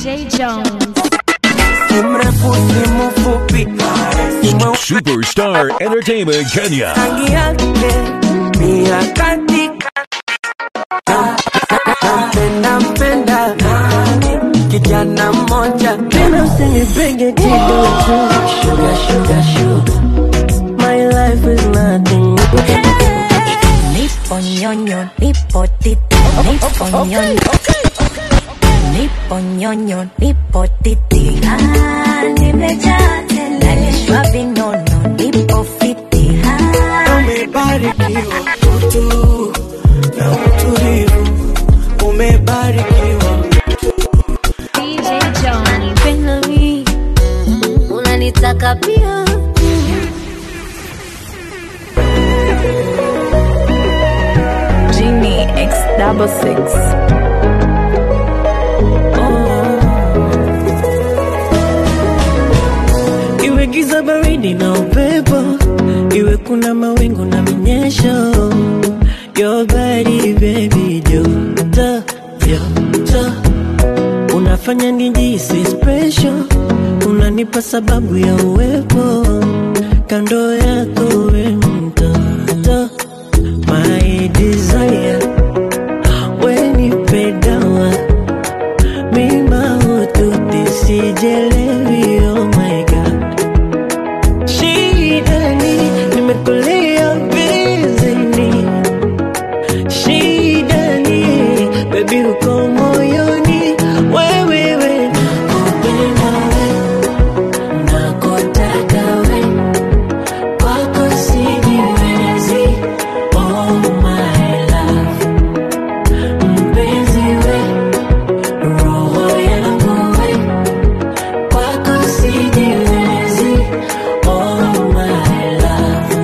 DJ Jones. si mrefu si mfupi si mweupe Superstar Entertainment Kenya. rangi yake ni ya katika nampenda mpenda kijana mmoja tena usinipige kidogo sugar sugar sugar my life is nothing Nipo nyonyo, nipo titi, nipo nyonyo. Nipo nyonyo, nipo titi. Ah, nimejaa tele. Nalishwa vinono, nipo fiti. Ah, umebarikiwa utu na utulivu umebarikiwa DJ Jones. penda mi, unanitaka pia. Genie X double six. iwe giza baridi na upepo iwe kuna mawingu na minyesho your body baby joto joto unafanya nijisi special unanipa sababu ya uwepo kando yako we mtoto my desire wenipe dawa mima ututi sijelewi oh my god shida ni nimekulia bizini shida ni bebi uko moyoni wewewe nakupenda we nakutaka we kwako sijiwezi oh my love mpenzi we roho yangu we kwako sijiwezi oh my love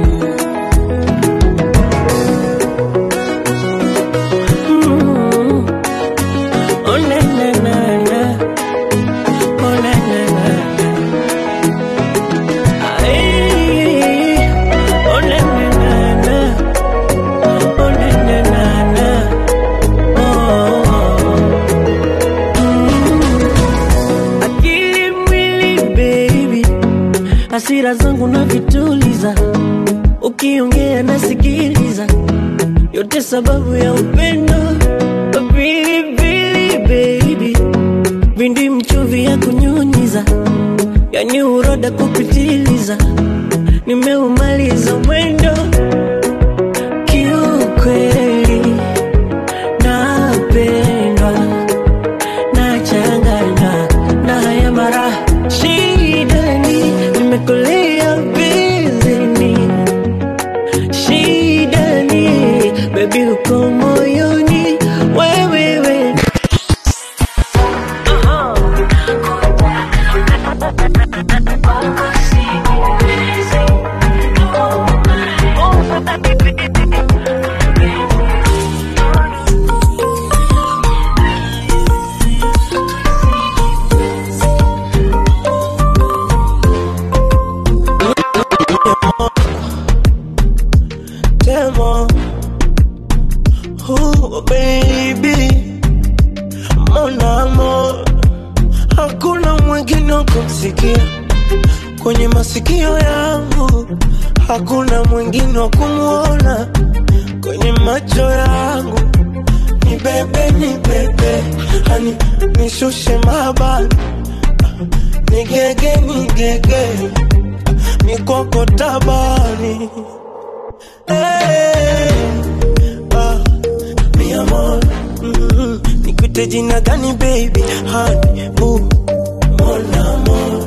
Mm. Oh, na, na, na, na. Oh, na, na, na, na. Ay. Oh, na, na, na, na. Oh, na, na, na, na. Oh. Mm. Akili mwili baby hasira zangu na vituliza ukiongea nasikiliza yote sababu ya upendo pilipili baby vindi mchuvi ya kunyunyiza yani uroda kupitiliza nimeumaliza mwendo kiukweli napendwa nachanganywa na haya mara shidani nimekulia bizini shidani bebi uko moyoni wewewe Demo. Oh, baby. Mon amor. Hakuna mwingine wa kumsikia kwenye masikio yangu, hakuna mwingine wa kumwona kwenye macho yangu. Ni bebe, ni bebe, hani nishushe mabani, nigege, nigege, mikoko tabani Hey, ah, mi amor, mm, nikute jina gani baby honey, ooh, mon amor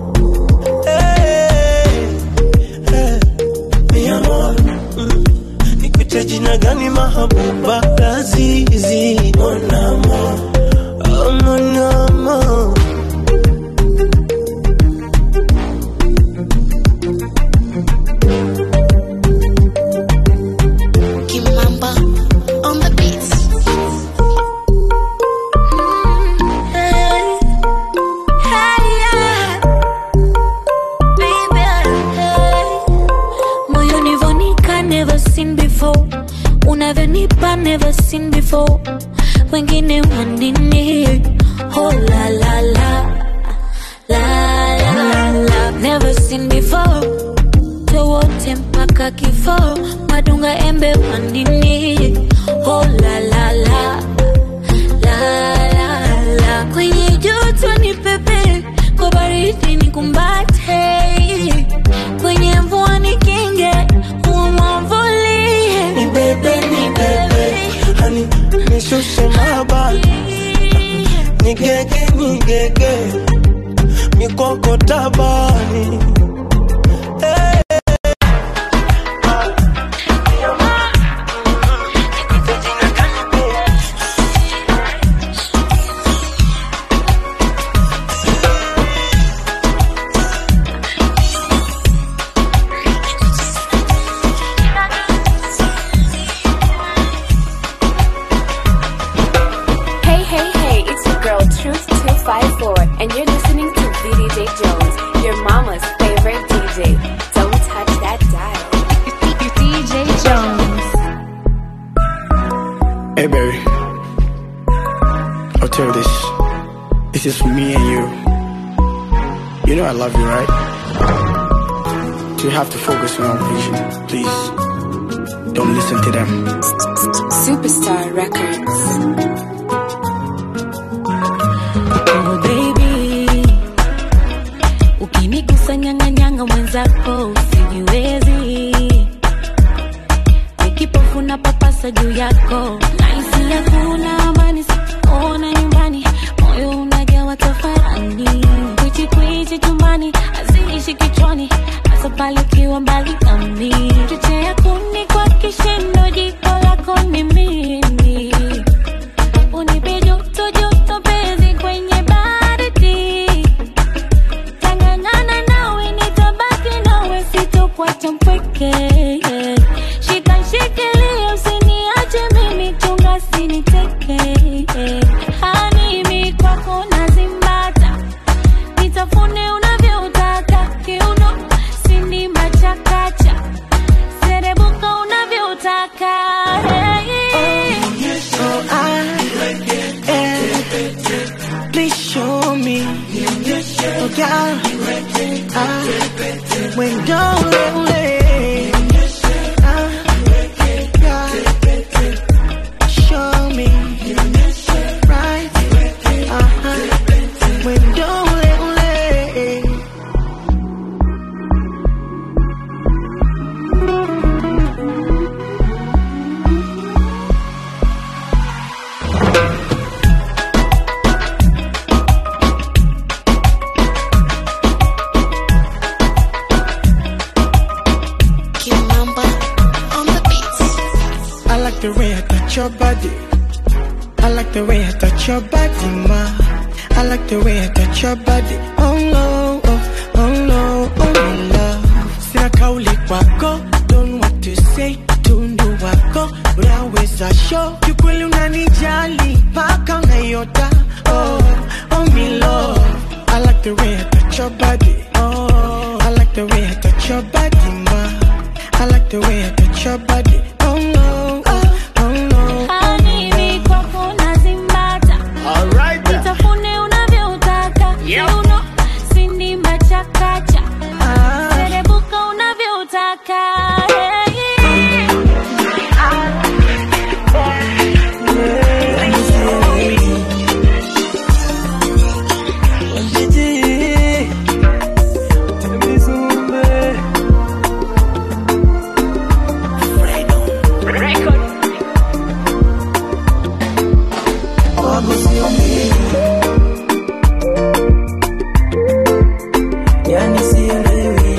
Hey, hey, mi amor, mm, nikute jina gani mahabuba lazizi mon amor, oh, mon amor Kimamba on the beats. Hey, hey, yeah. Baby, hey. Moyoni vonika never seen before unavyonipa never seen before wengine wanini Oh la la la, la la la, never seen before. Towote mpaka kifo, madunga embe pandini. Oh la la la, la la la, kwenye joto ni pepe, kwa baridi ni kumbate, kwenye mvua ni kinge, umwamvulie. Ni bebe, ni bebe Hani, nishushe mabani Nigege, nigege Mikoko tabani Eh. Hey, hey, hey, it's your girl Truth254, and you're listening to VDJ Jones, your mama's favorite DJ. Don't touch that dial. DJ Jones. Hey, baby. I'll tell you this. This is for me and you. You know I love you, right? So you have to focus on our vision. Please. Don't listen to them. Superstar Records. Oh baby, ukinigusa nyang'anyanga mwenzako usijiwezi, nikipofu na papasa juu yako, nahisi hakuna amani, sikuona nyumbani, moyo unajawa tafarani, kwichi kwichi chumbani, haziishi kichwani, hasa pale ukiwa mbali nami, chochea kuni kwa kishindo, jiko lako ni mimi unipe joto joto penzi kwenye baridi tangangana nawe nitabaki nawe sitokuacha mpweke shika shikilia usiniache mimi chunga siniteke hanimi kwako nazimbata nitafune unavyotaka kiuno sindima chakacha serebuka unavyotaka hey. So I, eh, please show me. Oh, girl, I, when don't let show me. Right, uh-huh. When don't let Kimamba on the beats. I like the way I touch your body. I like the way I touch your body, ma. I like the way I touch your body. Oh no, oh, oh no, oh my love. Sina kauli kwako, don't know what to say. Tundu wako, unaweza show. Kiukweli unanijali, paka unayota. Oh, oh me love. I like the way I touch your body. Oh, I like the way I touch your body, ma. I like the way I touch your body. Oh no, oh, oh no. Hanimi kwako nazimbata Alright. Nitafune unavyotaka Kiuno sindima chakacha Ah. Serebuka unavyotaka hey. Yani sielewi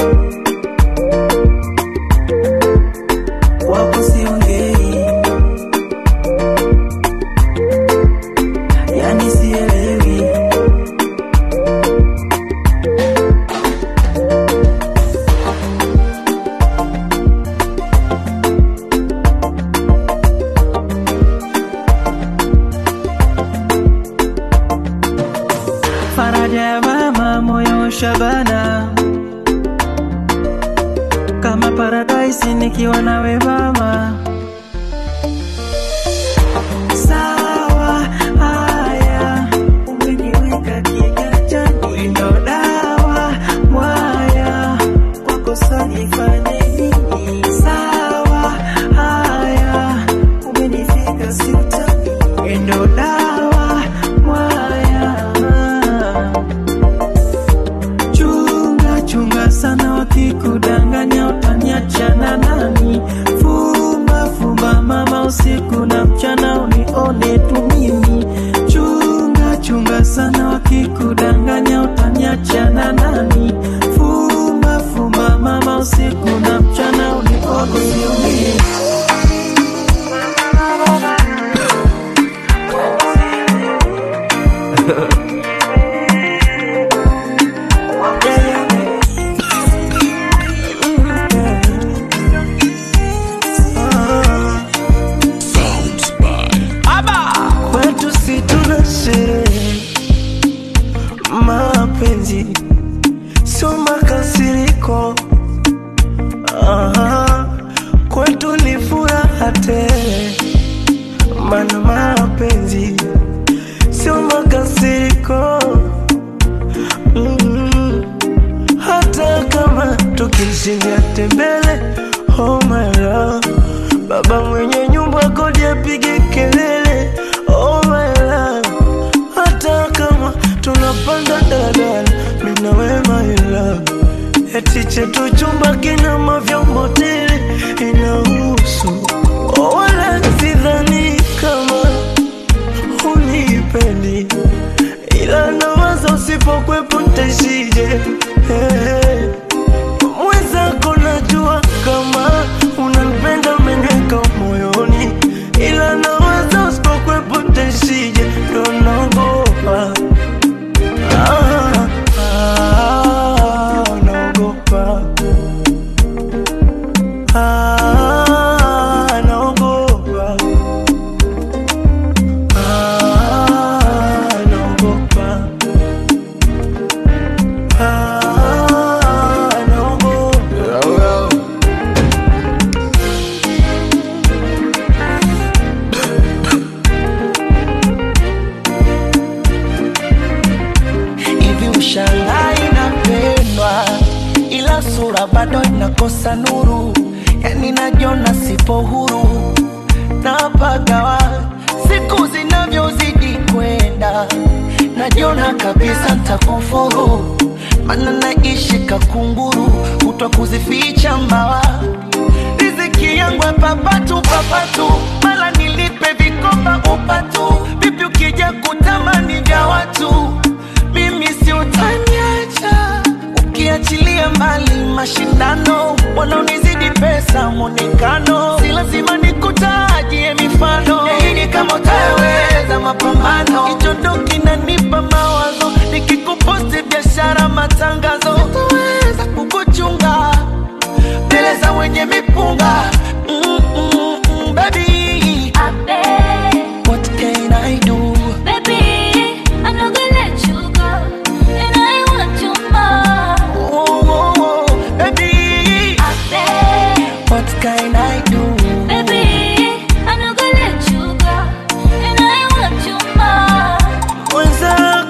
wako siongei, yani sielewi faraja ya mama moyo shabana kama paradaisi nikiwa nawe mama sawa haya utaniachana nani fuma fuma mama usiku na mchana unikoko sioni kwetu si tuna sherehe mapenzi sio makasiriko Aha, kwetu ni furaha tele mana mapenzi sio makasiriko mm hata kama tukishindia tembele oh my love baba mwenye nyumba kodi apige kelele oh my love hata kama tunapanda daladala mina we my love eti chetu chumba kina mavyombo tele inahusu oh, wala sidhani kama unipendi ila nawaza usipokwepo ntaishije hey. mwenzako najua kama unanipenda umeniweka moyoni ila nawaza usipokwepo ntaishije ndo naogopa ah, ah, naogopa ah, naogopa ah, naogopa ah, naogopa hivi ushangaa inapendwa ila sura bado inakosa nuru yani najiona sipo huru napagawa siku zinavyozidi kwenda najiona kabisa ntakufuru mana naishi kakunguru kutwa kuzificha mbawa riziki yangu papatu papatu mala nilipe vikoba upatu vipi ukija kutamani vya watu mimi si utaniacha ukiachilia mbali mashindano wanaonizidi pesa mwonekano si lazima nikutajie mifano yaini kama utaweza mapambano hicho ndo kinanipa mawazo nikikuposti biashara matangazo sitaweza kukuchunga mbele za wenye mipunga mm, mm, mm, baby what can I do oh, oh, oh, baby what can I do mwenzako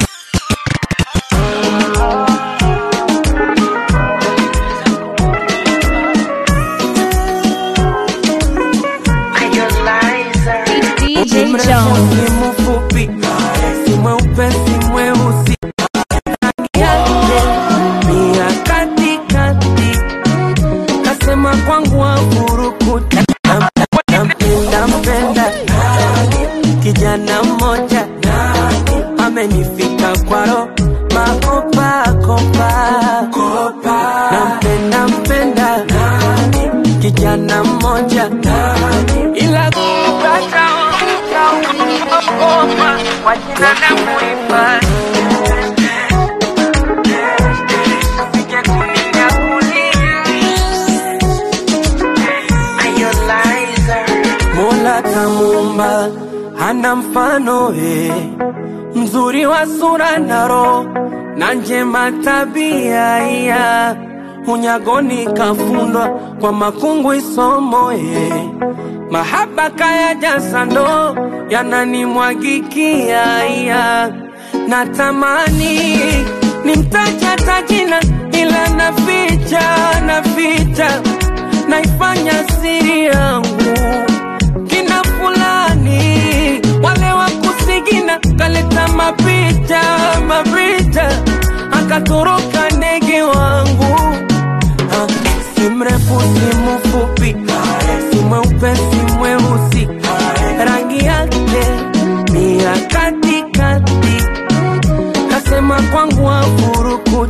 DJ mrefu Jones. si mfupi si mweupe si mweusi Rangi yake ni ya katikati kasema kwangu wafurukuta nampenda mpenda kijana mmoja amenifika kwaro makopakopa nampenda mpenda kijana mmoja ila kupata ogopa kwa jina la muhifadhi Usije kuninyakulia. Mola kamuumba hana mfano eh, mzuri wa sura na roho na njema tabia iya unyagoni kafundwa kwa makungu isomo eh, mahaba kaya jasando yananimwagikia iya natamani nimtaja tajina ila naficha naficha naifanya siri yangu kina fulani wale wa kusigina kaleta mapicha mapicha akatoroka ndege wangu Ah, si mrefu si mfupi si mweupe si mweusi rangi yake ni ya katikati kasema kwangu wafuruku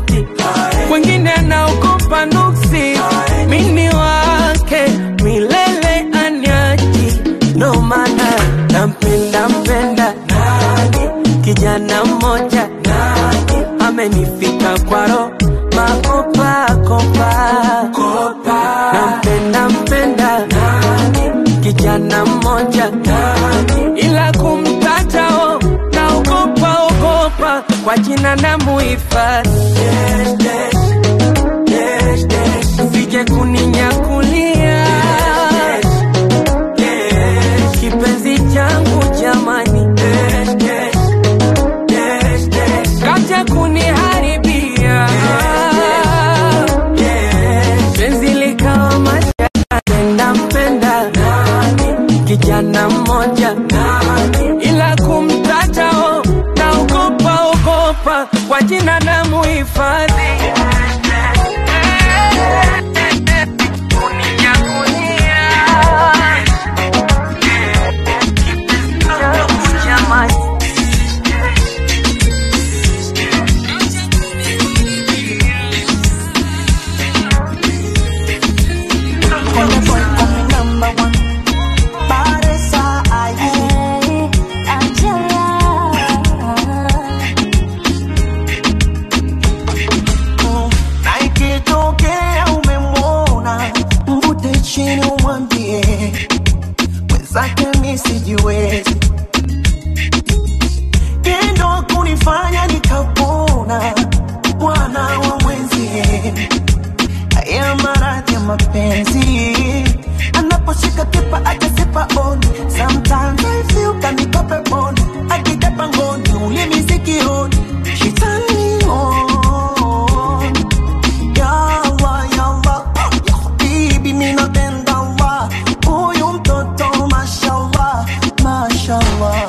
kwa jina na muhifadhi sije kuninyakulia kipenzi changu jamani kaja kuniharibia penzi likawa majana mpenda kijana mmoja ila kumtatao naogopa ogopa kwa jina na muhifadhi na ikitokea umemwona mvute chini umwambie mwenzake mi sijiwezi tendo kunifanya nikapona bwana wa mwenzie haya maradhi ya mapenzi anaposhika kipa akasipa on sometimes I feel kanikope on akitapa ngoni ulimi sikioni she turn me on Yawa, yawa, ya habibi mi napenda wa huyu mtoto mashallah, mashallah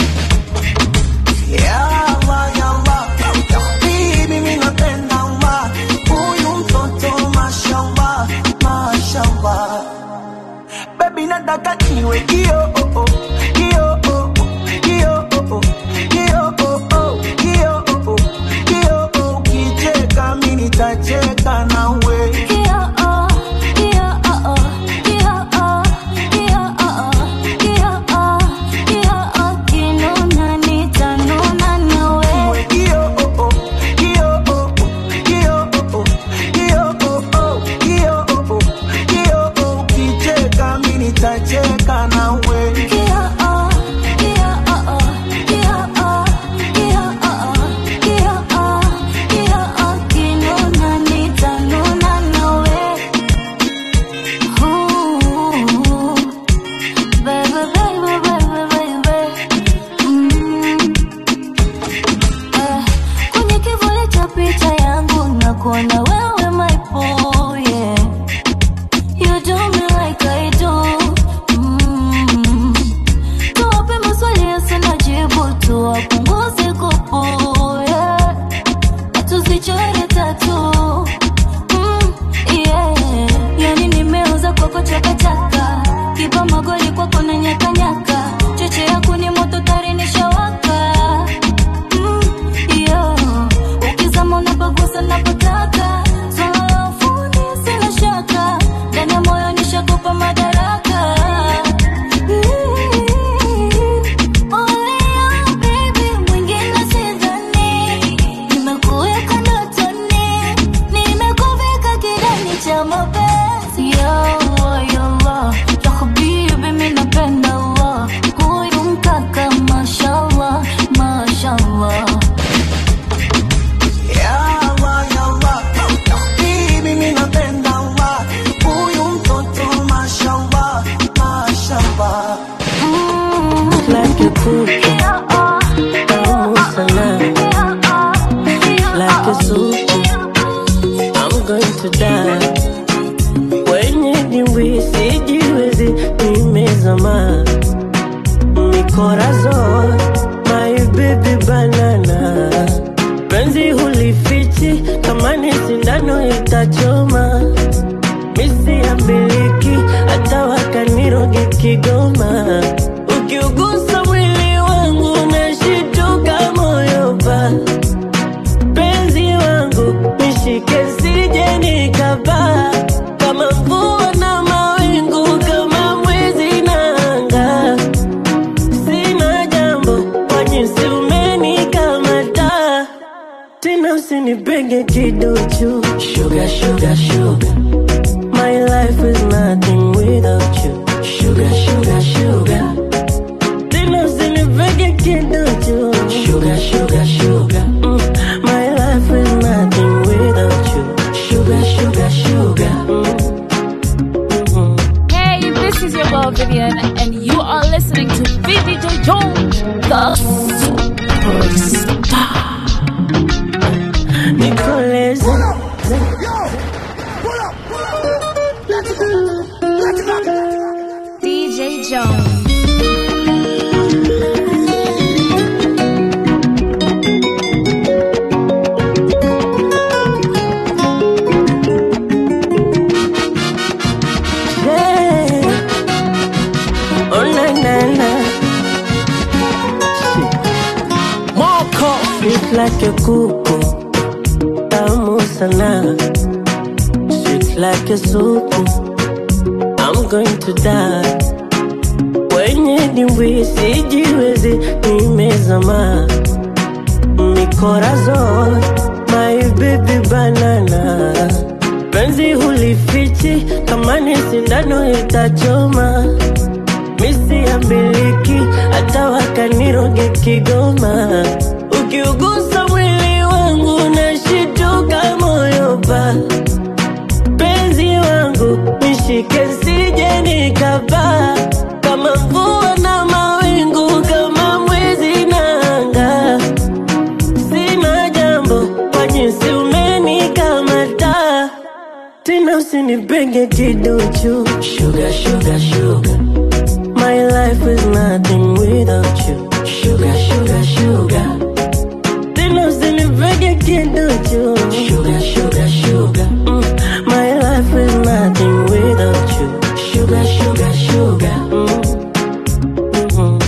Yawa, yawa, ya habibi mi napenda wa huyu mtoto mashallah, mashallah Baby nataka niwe kio oh, oh, kio oh, oh, kio oh, oh, kio oh, oh, kio oh, oh, kio oh, ukicheka mi nitacheka nawe Niwe kio oh, oh, kio oh, oh, kio oh, oh, kio oh, oh, kio oh, oh, kio oh, ukicheka mi nitacheka nawe Kwenye kivuli cha picha yangu nakuona wewe my boy, yeah. You do me like I do. Mm. Tuwape maswali yasina jibu, tuwapunguze kupu, yeah. Tusichore tatu. Mm, yeah. Yani nimeuza kwako chakachaka, kipa magoli kwako na nyakanyaka, cheche yako ni moto tari nishawaka. Mm, yeah. Ukizama unapagusa napotaka, swala la ufundi sina shaka, ndani ya moyo nishakupa madaraka. Only you, baby, mwingine sidhani. Nimekuweka ndotoni, nimekuvika kidani cha mapenzi. Ya Allah, ya Allah, ya habibi, mi napenda Allah. Huyu mkaka, mashallah, mashallah. Yawa, yawa, ya habibi mi napenda wa huyu mtoto mashallah, mashallah like a cookie, tamu sana, like a soup. I'm going to die. Wenye dimbwi sijiwezi, nimezama mikorazon, my baby banana. Penzi hulifichi, kama ni sindano itachoma. Misi ya miliki, hata wakanirogi Kigoma. Ukiugusa mwili wangu nashituka moyo pa penzi wangu nishike sije nikapaa kama mvua na mawingu kama mwezi na anga sina jambo kwa jinsi umenikamata tena usinipenge kiduchu sugar, sugar, sugar. My life is nothing without you sugar, sugar, sugar. Tena usinipenge kiduchu sugar, sugar, sugar. sweet like a kuku, tamu sana, sweet like a supu. I'm going to die. Kwenye dimbwi sijiwezi, nimezama mikorazon, my baby banana. Penzi hulifichi, kama ni sindano itachoma. Misi ya miliki, hata wakaniroge Kigoma. Ukiugusa mwili wangu, nashituka moyo pa penzi wangu nishike sije nikapaa kama mvua na mawingu kama mwezi na anga sina jambo kwa jinsi umenikamata tena usinipenge kiduchu sugar, sugar, sugar. My life is nothing without you sugar, sugar, sugar. Tena usinipenge kiduchu sugar, sugar, sugar. Mm. My life is nothing without you sugar, sugar, sugar. Mm. Mhm.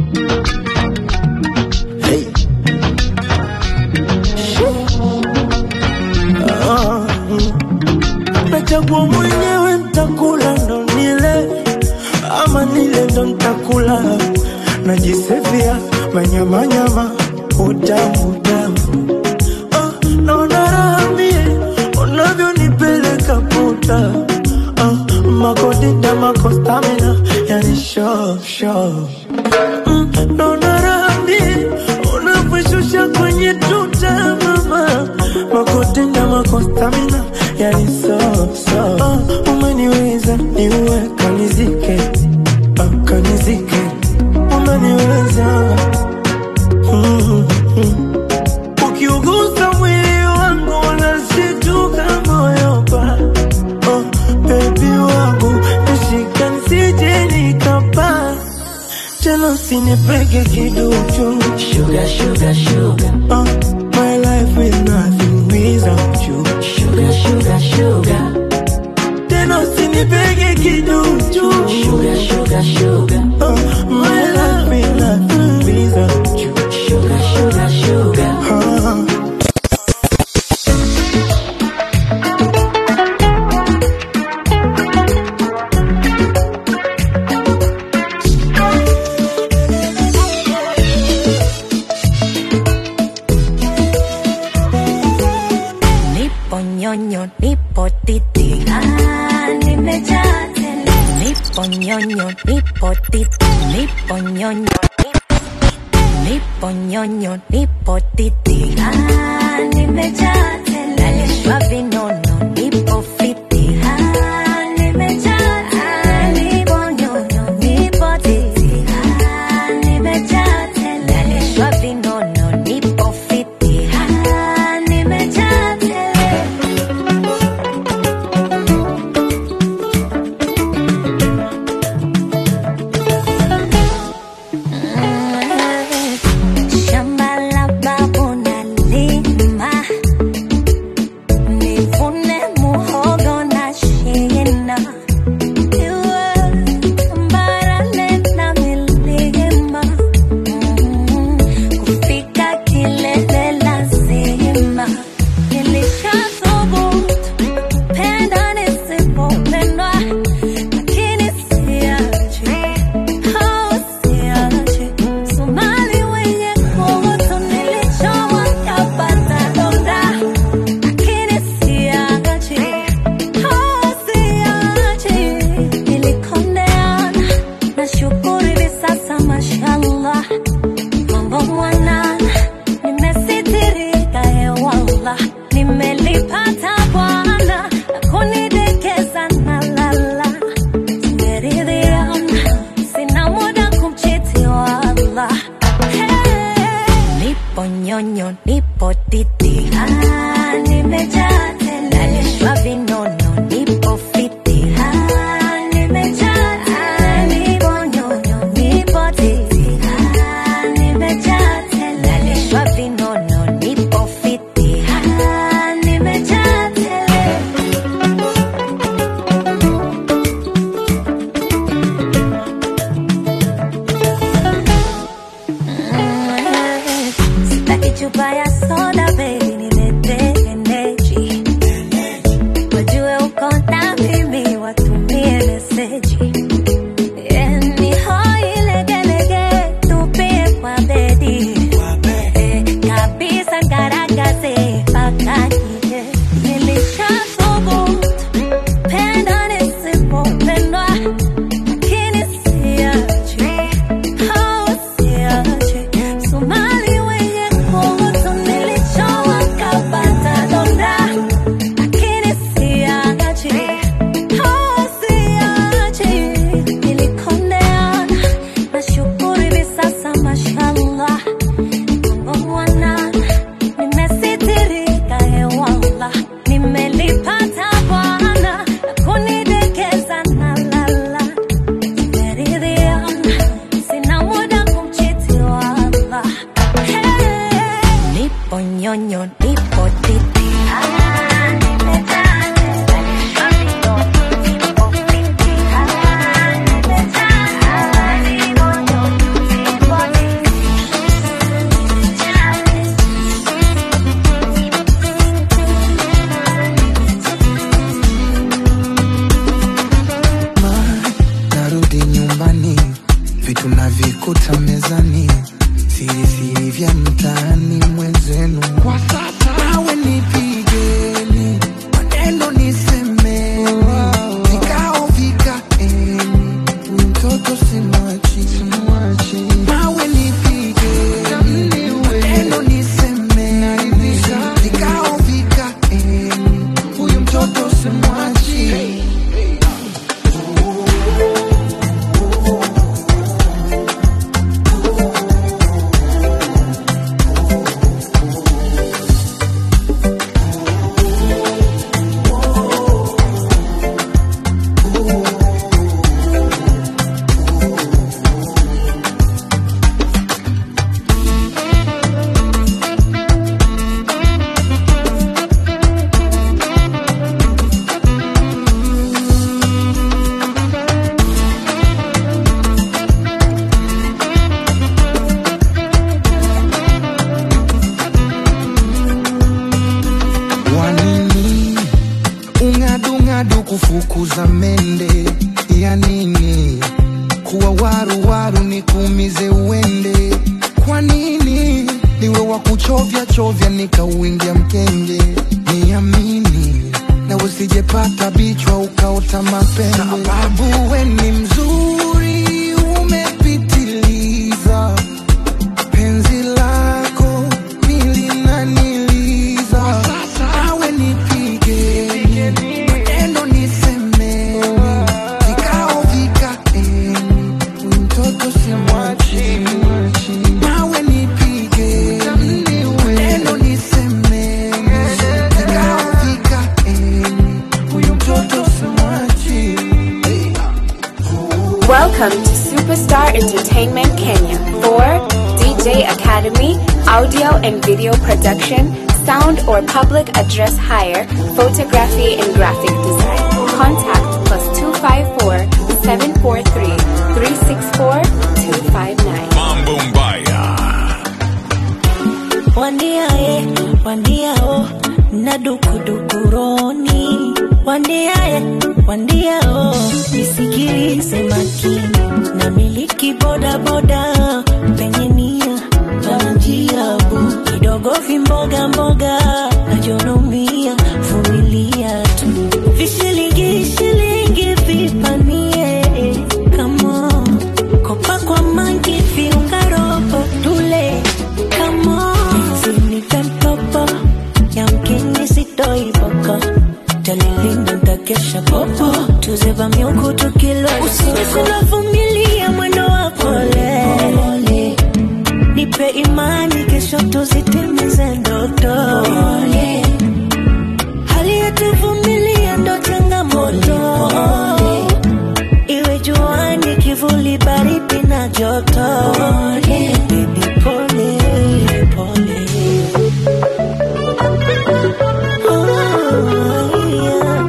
Ah, mm. nachagua mwenyewe ntakula ndo nile ama nile ndo ntakula najisevia manyamanyama utamu utamu ah, naona raha mie unavyonipeleka puta ah, makodita makostamina yani sho sho mm, naona raha mie unavyoshusha kwenye tuta mama makotenda makostamina yani so so uh, umeniweza niue kanizike uh, kanizike umeniweza mm, mm. ukiugusa mwili wangu unashituka moyo pa oh, bebi wangu nishika nsije nikapaa tena usinipege kiduchu sugar, sugar, sugar. Uh, my life is nothing without you sugar, sugar, sugar. tena usinipege kiduchu sugar, sugar, sugar. Uh, my life is nothing without you sugar, sugar, sugar. Uh, Nipo nyonyo, nipo titi. Ah, nimejaa tele. Nipo nyonyo, nipo titi. Nipo nyonyo, nipo nyonyo, nipo titi. Ah, nimejaa tele. Nalishwa vinono, nipo fiti. Ah, nimejaa tele. Nipo nyonyo, nipo titi. Ah, nimejaa tele. Nalishwa vinono, nipo fiti. Ah, nimejaa tele. Shamba la babu nalima, nivune muhogo na shina. Iwe barale na milima, mm, kufika kilele lazima. Nilishathubutu kupenda nisipopendwa, lakini siachi Somali wenye kuvuta nilichowa yapata donda, lakini siachi, oh siachi. Nilikondeana, nashukuru hivi sasa mashallah, mambo mwanana, nimesitirika hewallah, nimelipata Bwana na kunidekeza na lala Nimeridhiana, sina muda kumchiti wala. Hey. Nipo nyonyo, nipo titi. Ah, nimejaa tele. Nalishwa vinono, nipo fiti. Ah, nimejaa tele. Nipo nyonyo, nipo titi. Ah, nimejaa tele. Nalishwa vinono, nipo fiti. Ah, nimejaa tele. Sitaki chupa ya soda baby nilete eneji wajue uko na mimi watumie meseji Eh, ni hoi legelege tupie kwa bedi Eh, kabisa ngaragaze mpaka nje nilishasubutu penda nisipopendwa lakini siachi au siachi Somali wenye kutu nilichowa kapata donda lakini siachi au siachi nilikondeana nashukuru hivi sasa mashallah mambo mwanana nimesitirika hewala nimelipata bwana na kunidekeza na lala nimeridhiana sina muda kumchiti wala Hey. nipo nyonyo nipo titi Ah, nimejaa nipo titi Ah, nimejaa nipo nipo titi narudi nyumbani, vitu navikuta mezani, siri siri vya mtaani mwenzenu. Kwa sasa awe nipigeni, maneno nisemeni, vikao vikaeni, huyu mtoto simwachi, simwachi. Awe nipigeni, maneno nisemeni, vikao vikaeni, huyu mtoto simwachi. wanini ung'adung'adu kufukuza mende ya nini kuwa waruwaru ni kuumize uende kwa nini niwe wa kuchovya chovya nikauingia mkenge niamini na usijepata bichwa ukaota mapembe sababu we ni mzuri umepitiliza penzi lako milinaniliza awe nipigeni maneno nisemeni vikao vikaeni huyu mtoto simwachi nawe nipigeni maneno nisemeni vikao vikaeni huyu mtoto simwachi Welcome to Superstar Entertainment Kenya for DJ Academy, audio and video production, sound or public address hire, photography and graphic design. Contact plus 254 743 364 259. Mambo Mbaya. Wandiaye, wandiao, na dukudukuroni. Wandiaye, wandiao, nisikilize makini. Na miliki boda boda, penye nia, pana njia bu. Kidogo vimboga mboga, najonomia, vumilia tu. Vishilingi shilingi vipanie, come on. Kopa kwa mangi viunga robo tule Come on Sinipe mtopo Yamkini sitoi boko Talilinda ntakesha popo Tuzeba miuku tukilo Usiwe vumilia mwendo wa pole Nipe imani kesho tuzitimize ndoto Hali yetu vumilia ndo changamoto Iwe juani kivuli baridi na joto Baby pole pole Oh, yeah.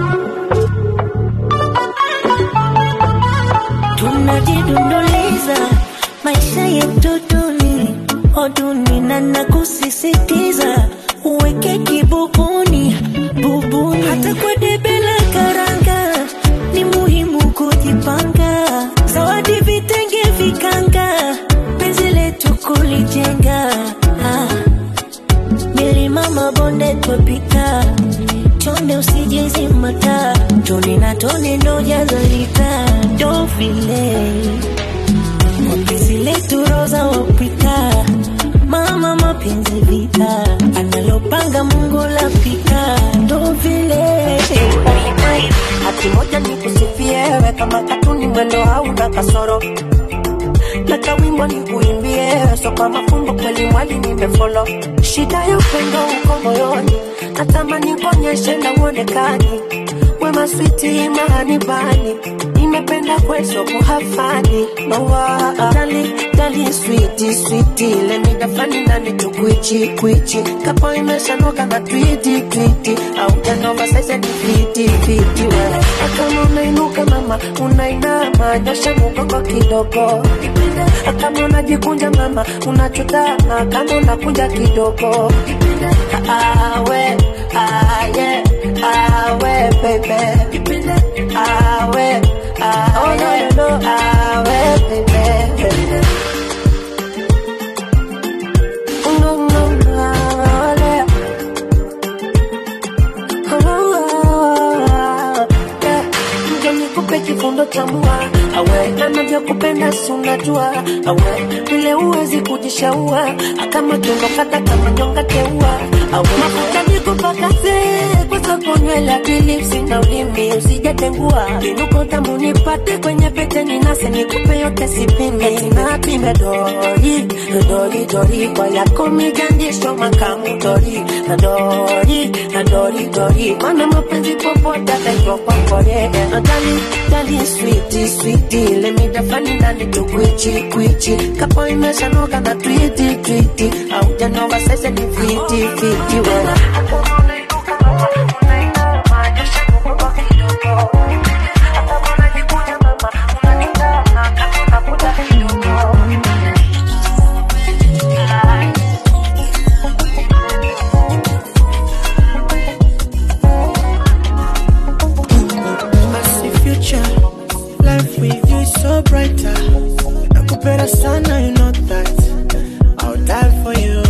Tunajidunduliza maisha yetu duni oduni na nakusisitiza uweke kibubuni bubuni hata kwa debe la karanga ni muhimu kujipanga zawadi vitenge vikanga penzi letu kulijenga ah. milima mabonde twapita chonde usijezimata tone na tone ndo jazalita ndo vile mapenzi letu roza wapita mama mapenzi vita analopanga mungu lapita ndo vile hati moja nikusifie kama katuni mwendo hauna kasoro na kawimbo nikuimbie so kwa mafumbo kweli mwali nimefolo shida ya upendo uko moyoni natamani kuonyeshe na uonekani wema switi mahani bani nimependa kweso kuhafani mawa dali dali switi switi lemidafani nani tukwichi kwichi kapo imeshanoka na twiti twiti au janova saize ni fiti fiti we kama unainuka mama unainama nyosha mugongo kidogo kama unajikunja mama unachutama kama unakunja kidogo awe aye awe baby awe oh no no no awe baby no no no awe nje nikupe kifundo cha mua awe anavyokupenda si unajua awe vile uwezi kujishaua kama kiondokata kama nyonga teua awe mafuta nikupakaze kwezako nywele akilipsi na ulimi usijatengua vinuko tamu nipate kwenye pete ninase nikupe yote sipime napime dori dori dori kwa yako migandisho makamu dori na dori na dori dori mana mapenzi popote ataitwa kwakore na dali dali switi switi lemidafani nani tukwichi kwichi kapo imeshanoka na twiti twiti au janova sese ni fiti fiti we I see future, life with you is so brighter. Nakupenda sana, you know that. I'll die for you.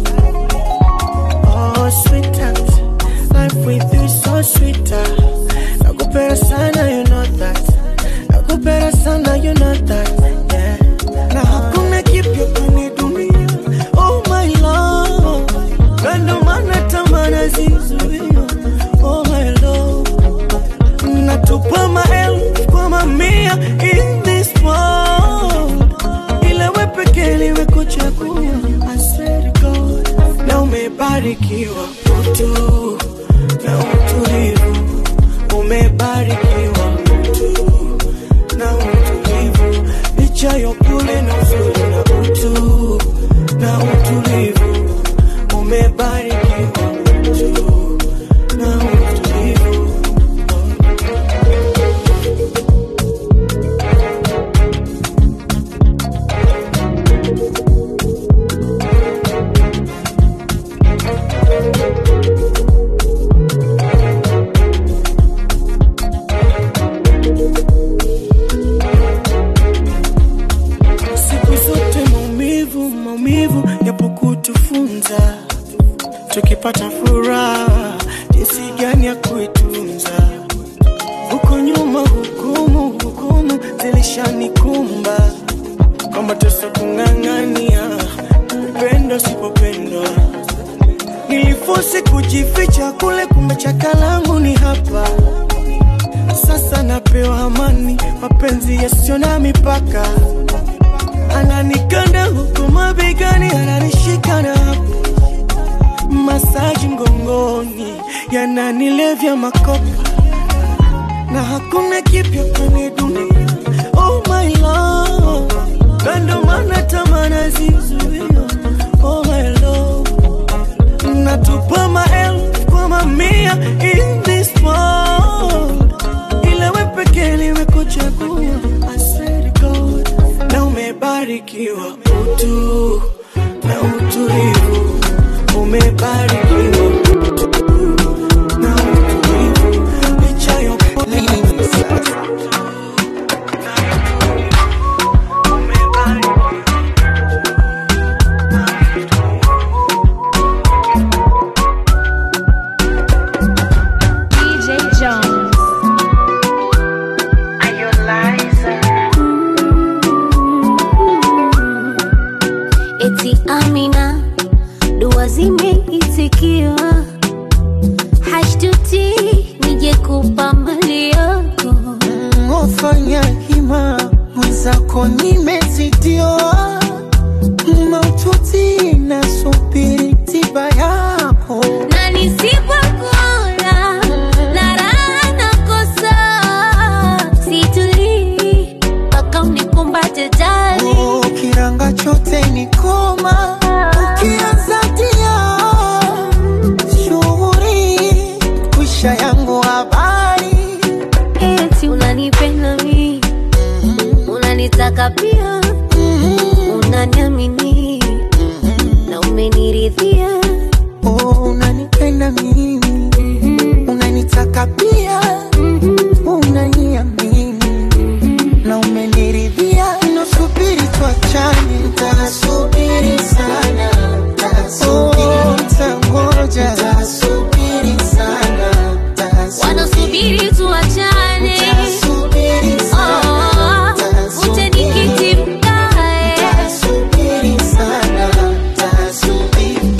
Oh, sweetheart, life with you is so sweeter. Nakupenda sana, you know that. Nakupenda sana, you know that. Yeah. Na hakuna kipya kwenye dunia. Oh my love, na ndo maana tamaa nazizuia. Oh my love natupa maelfu kwa mamia in this world, ila we pekee nimekuchagua. I swear to God, na umebarikiwa utu na utulivu, umebarikiwa utu na utulivu, licha ya upole na uzuri na utu na utulivu, umebarikiwa utu na utulivu. siku zote maumivu maumivu yapo kutufunza tukipata furaha jinsi gani ya kuitunza huko nyuma hukumu hukumu zilishanikumba kwa mateso kung'ang'ania upendo sipopendwa nilifosi kujificha kule kumbe chaka langu ni hapa sasa napewa amani mapenzi yasiyo na mipaka ananikanda huku mabegani ananishika na hapo masaji mgongoni yananilevya makopa na hakuna kipya kwenye dunia oh my love na ndo maana tamaa nazizuia oh my love natupa maelfu kwa mamia in this world ila we pekee nimekuchagua I swear to God na umebarikiwa utu na eti Amina, dua zimeitikiwa, hashtuti nije kupa mali yako Ofanya hima mwenzako nimezidiwa, maututi nasubiri tiba yako na nisipokuona na raha nakosa, situlii mpaka unikumbate jali Oh, kiranga chote ni koma ukianza tia shughuri kwisha yangu habari eti unanipenda mi unanitaka pia unaniamini na umeniridhia oh, unanipenda mimi unanitaka pia unaniamini na umeniridhia nasubiri tuachane ntasubiri sana Oh, ntangoja ntasubiri sana wanasubiri tuachane Oh, uje nikiti mkae Tasubiri sana, tasubiri.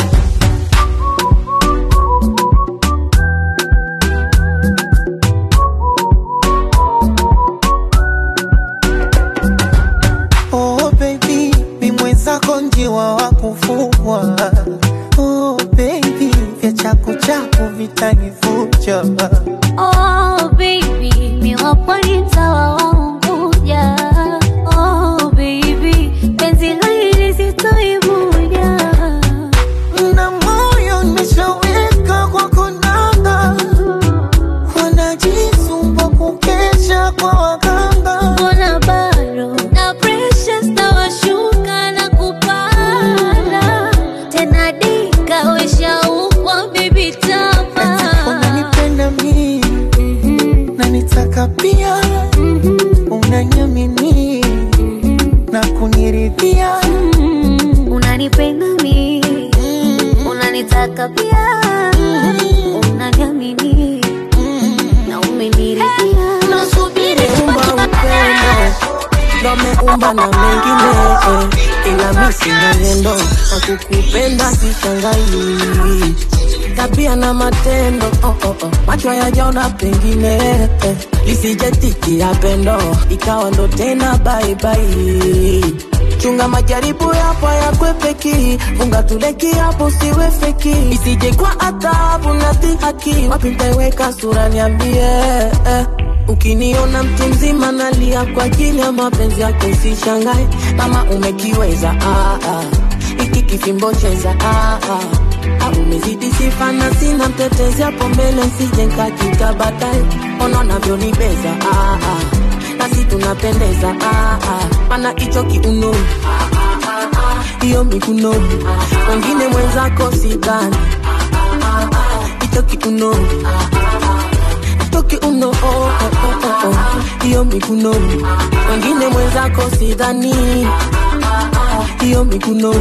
Oh baby, mi mwenzako njiwa wa kufugwa. Oh baby, vya chaku chaku vitanivuja. Oh baby, miwapwani mtawa waunguja Oh baby, penzi la hili sitoivuja Na moyo nimeshaweka kwa konanga, wanajisumbua kukesha kwa waganga. Mbona bado na pressure zitawashuka na kupanda tena dika weshaukwa bibi tama Unanipenda mimi na nitaka pia, unaniamini na kuniridhia. unanipenda mi unanitaka pia unaniamini na umeniridhia nasubiri Umba upendo ndo ameumba na mengine eh, ila mi sina neno na kukupenda sishangai tabia na matendo oh, oh, oh. macho yajaona pengine eh, lisijetikia pendo ikawa ndo tena baibai chunga majaribu yapo yakwepeki funga tuleki hapo siwe feki isije kwa adhabu na dhihaki wapi ntaiweka sura niambie eh. Ukiniona mtu mzima nalia kwa ajili ya mapenzi yako, usishangae kama umekiweza. Ah, ah. Iki kifimbo cheza ah, ah. Ah, umezidi sifa na sina mtetezi hapo mbele, nsije nkakita baadaye. Ona unavyonibeza ah, ah. nasi tunapendeza ah, ah. mana hicho kiuno hiyo mikuno wengine mwenzako sidhani hicho kiuno toki uno oh, oh, oh, oh, oh. hiyo mikuno wengine mwenzako sidhani hiyo mikuno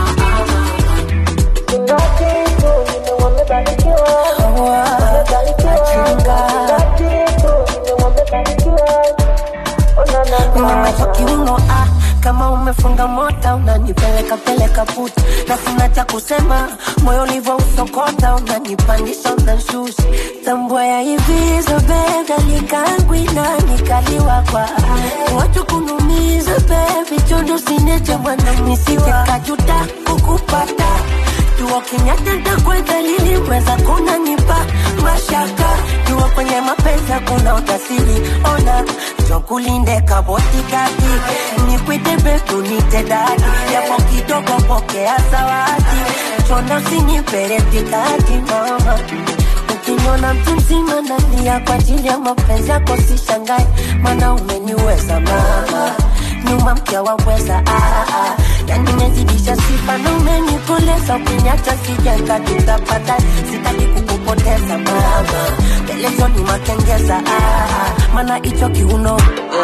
Nimemaliza kiuno ah, kama umefunga mota unanipeleka peleka puta na sina cha kusema, moyo ulivyo usokota unanipandisha unanshusha, tambua ya hivi zobeda nikangwi na nikaliwa kwa watu kunumiza bebi chondo sineche bwana nisije kajuta kukupata jua kinyatenda kwa dalili weza kunanipa mashaka jua kwenye mapenzi kuna utasiri ona chokulinde kabotikati nikwite betu nite dadi yapo kidogo pokea zawadi chondo siniperetikati mama ukiniona mtu mzima nalia kwa ajili ya mapenzi yako sishangae mana umeniweza mama nyuma mkia waweza ah, ah. yani mezidisha sifa na umenikoleza ukiniacha sijenga tutapata sitaki kukupoteza mama pelezoni makengeza ah, ah. mana hicho kiuno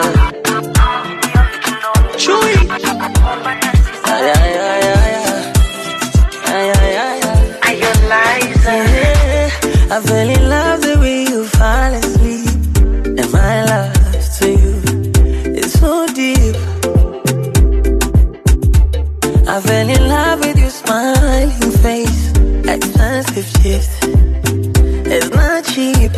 Chui. Ay, ay, ay, ay, ay. Ay, ay, ay, ay. Yeah, I fell in love the way you fall asleep. And my love to you is so deep. I fell fell in love with your smiling face. Expensive gifts. It's not cheap.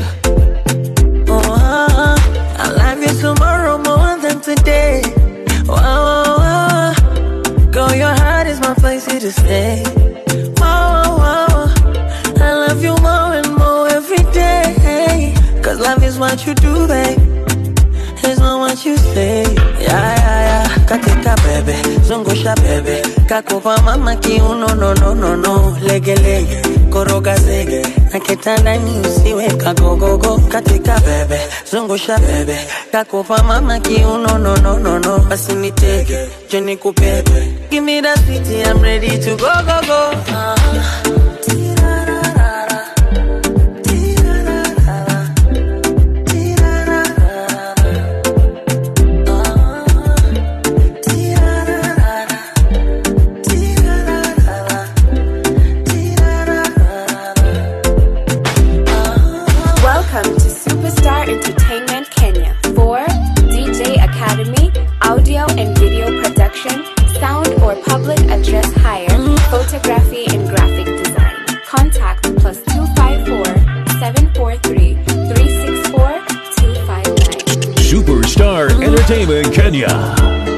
Oh, I love you tomorrow more than today. Oh, oh, oh. Girl, your heart is my place here to stay. Oh, oh, oh. I love you more and more every day. Cause love is what you do, babe. It's not what you say. Yeah, yeah, yeah. Katika bebe, zungusha bebe. Kakupa mama kiuno, no, no, no, no. Lege, lege, koroga zege. Na kitandani usiwe kagogogo. Katika bebe, zungusha bebe. Kakupa mama kiuno, no, no, no, no. Basi nitege, je nikubebe. Give me that sweetie, I'm ready to go, go, go. Uh-huh. Welcome to Superstar Entertainment Kenya for DJ Academy, audio and video production, sound or public address hire, photography and graphic design. Contact plus 254 743 364 259. Superstar Entertainment Kenya.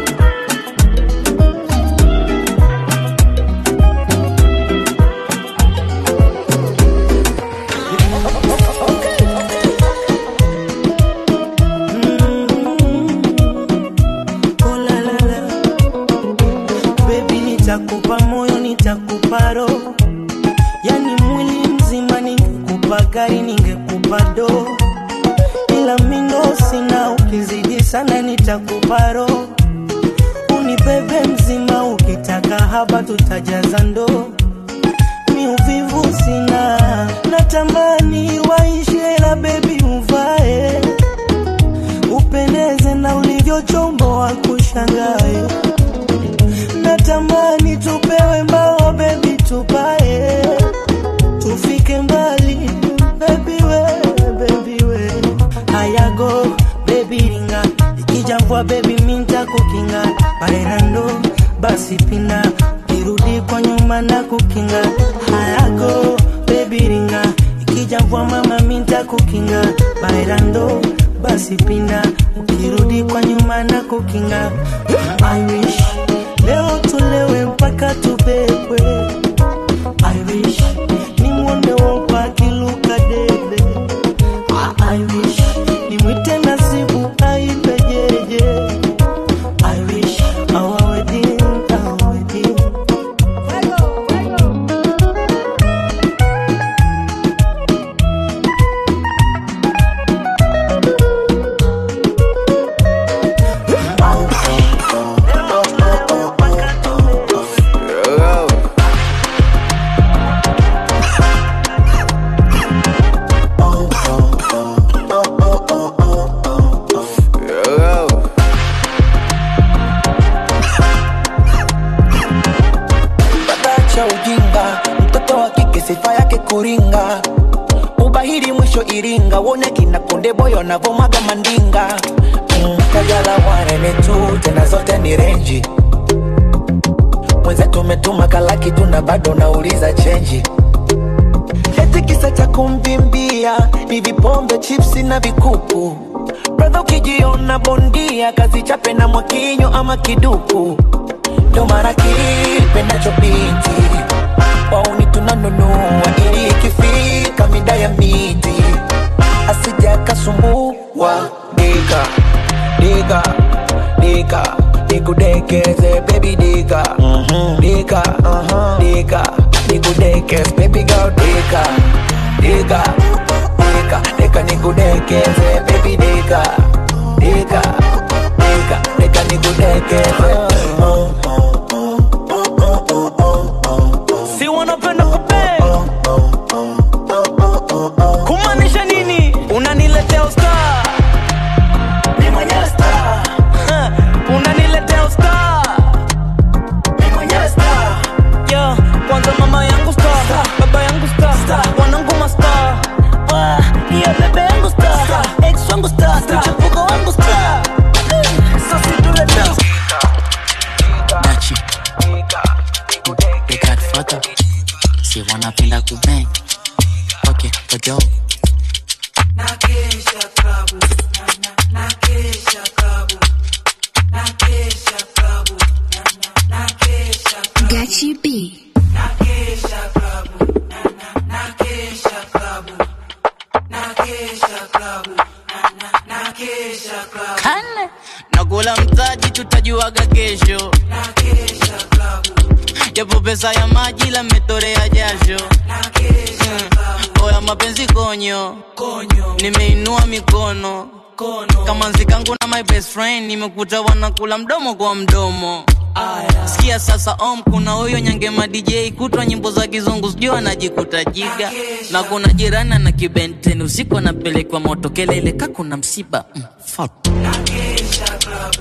Oh, la, la, la. Baby, nitakupa moyo, nitakupa roho, yani mwili mzima. Ningekupa gari, ningekupa do, ila mindo sina. Ukizidi sana, nitakupa roho, unibebe mzima. Ukitaka haba, tutajaza ndoo. Mi uvivu sina, natamani waishe, la bebi uvae upendeze na ulivyochomboa kushangae. Natamani tupewe mbao bebi, tupae tufike mbali bebi we, bebi we. Hayago bebi ringa, ikija mvua bebi minta kukinga bairando basi pina kirudi kwa nyuma na kukinga hayago bebi ringa, ikija mvua mama minta kukinga bairando basi pinda ukirudi kwa nyuma na kukinga I wish leo tulewe mpaka tubebwe I wish nimwone wopa akiluka debe I wish nimwite nasibu aibe jeje I wish our wedding, our wedding cha ujinga, mtoto wa kike sifa yake kuringa, ubahiri mwisho Iringa, wone kina konde boyo navomaga mandinga mm, kajala wanene tu tena zote ni renji mwenzetu umetuma kalaki tuna bado nauliza chenji eti kisa cha kumvimbia ni vipombe chipsi na vikuku bradha ukijiona bondia kazi chape na mwakinyo ama kiduku ndo mara kipendacho binti wauni tunanunua ili ikifika mida ya miti asija akasumbua dika dika dika nikudekeze baby dika dika dika nikudekeze baby girl dika dika dika dika nikudekeze baby dika dika dika dika nikudekeze si wanapenda kupe kumaanisha nini unaniletea usta ni mwenyewe star unaniletea usta ni mwenyewe star yo kwanza mama yangu sta baba yangu sta wanangu masta hiyo bebe yangu sta ex wangu sta mchepuko wangu sta sasi tuleta watoto si wanapenda kubeng okay kojo Nakesha klabu, na, na, nakesha klabu, nakesha klabu, na, na, nakesha klabu. Gachi B. Nakesha klabu, na, na, nakesha klabu, nakesha klabu, na, na, nakesha klabu. kane nakula mtaji tutajuaga kesho Nakesha klabu, japo pesa ya maji la metorea jasho nakesha Mm. oya mapenzi konyo konyo, nimeinua mikono kono. kama nzikangu na my best friend nimekuta wanakula mdomo kwa mdomo Aya, sikia sasa om kuna huyo nyangema dj kutwa nyimbo za kizungu sijui anajikuta jiga na kuna jirani na kibenteni usiku anapelekwa moto kelele ka kuna msiba mm, fuck. nakesha klabu,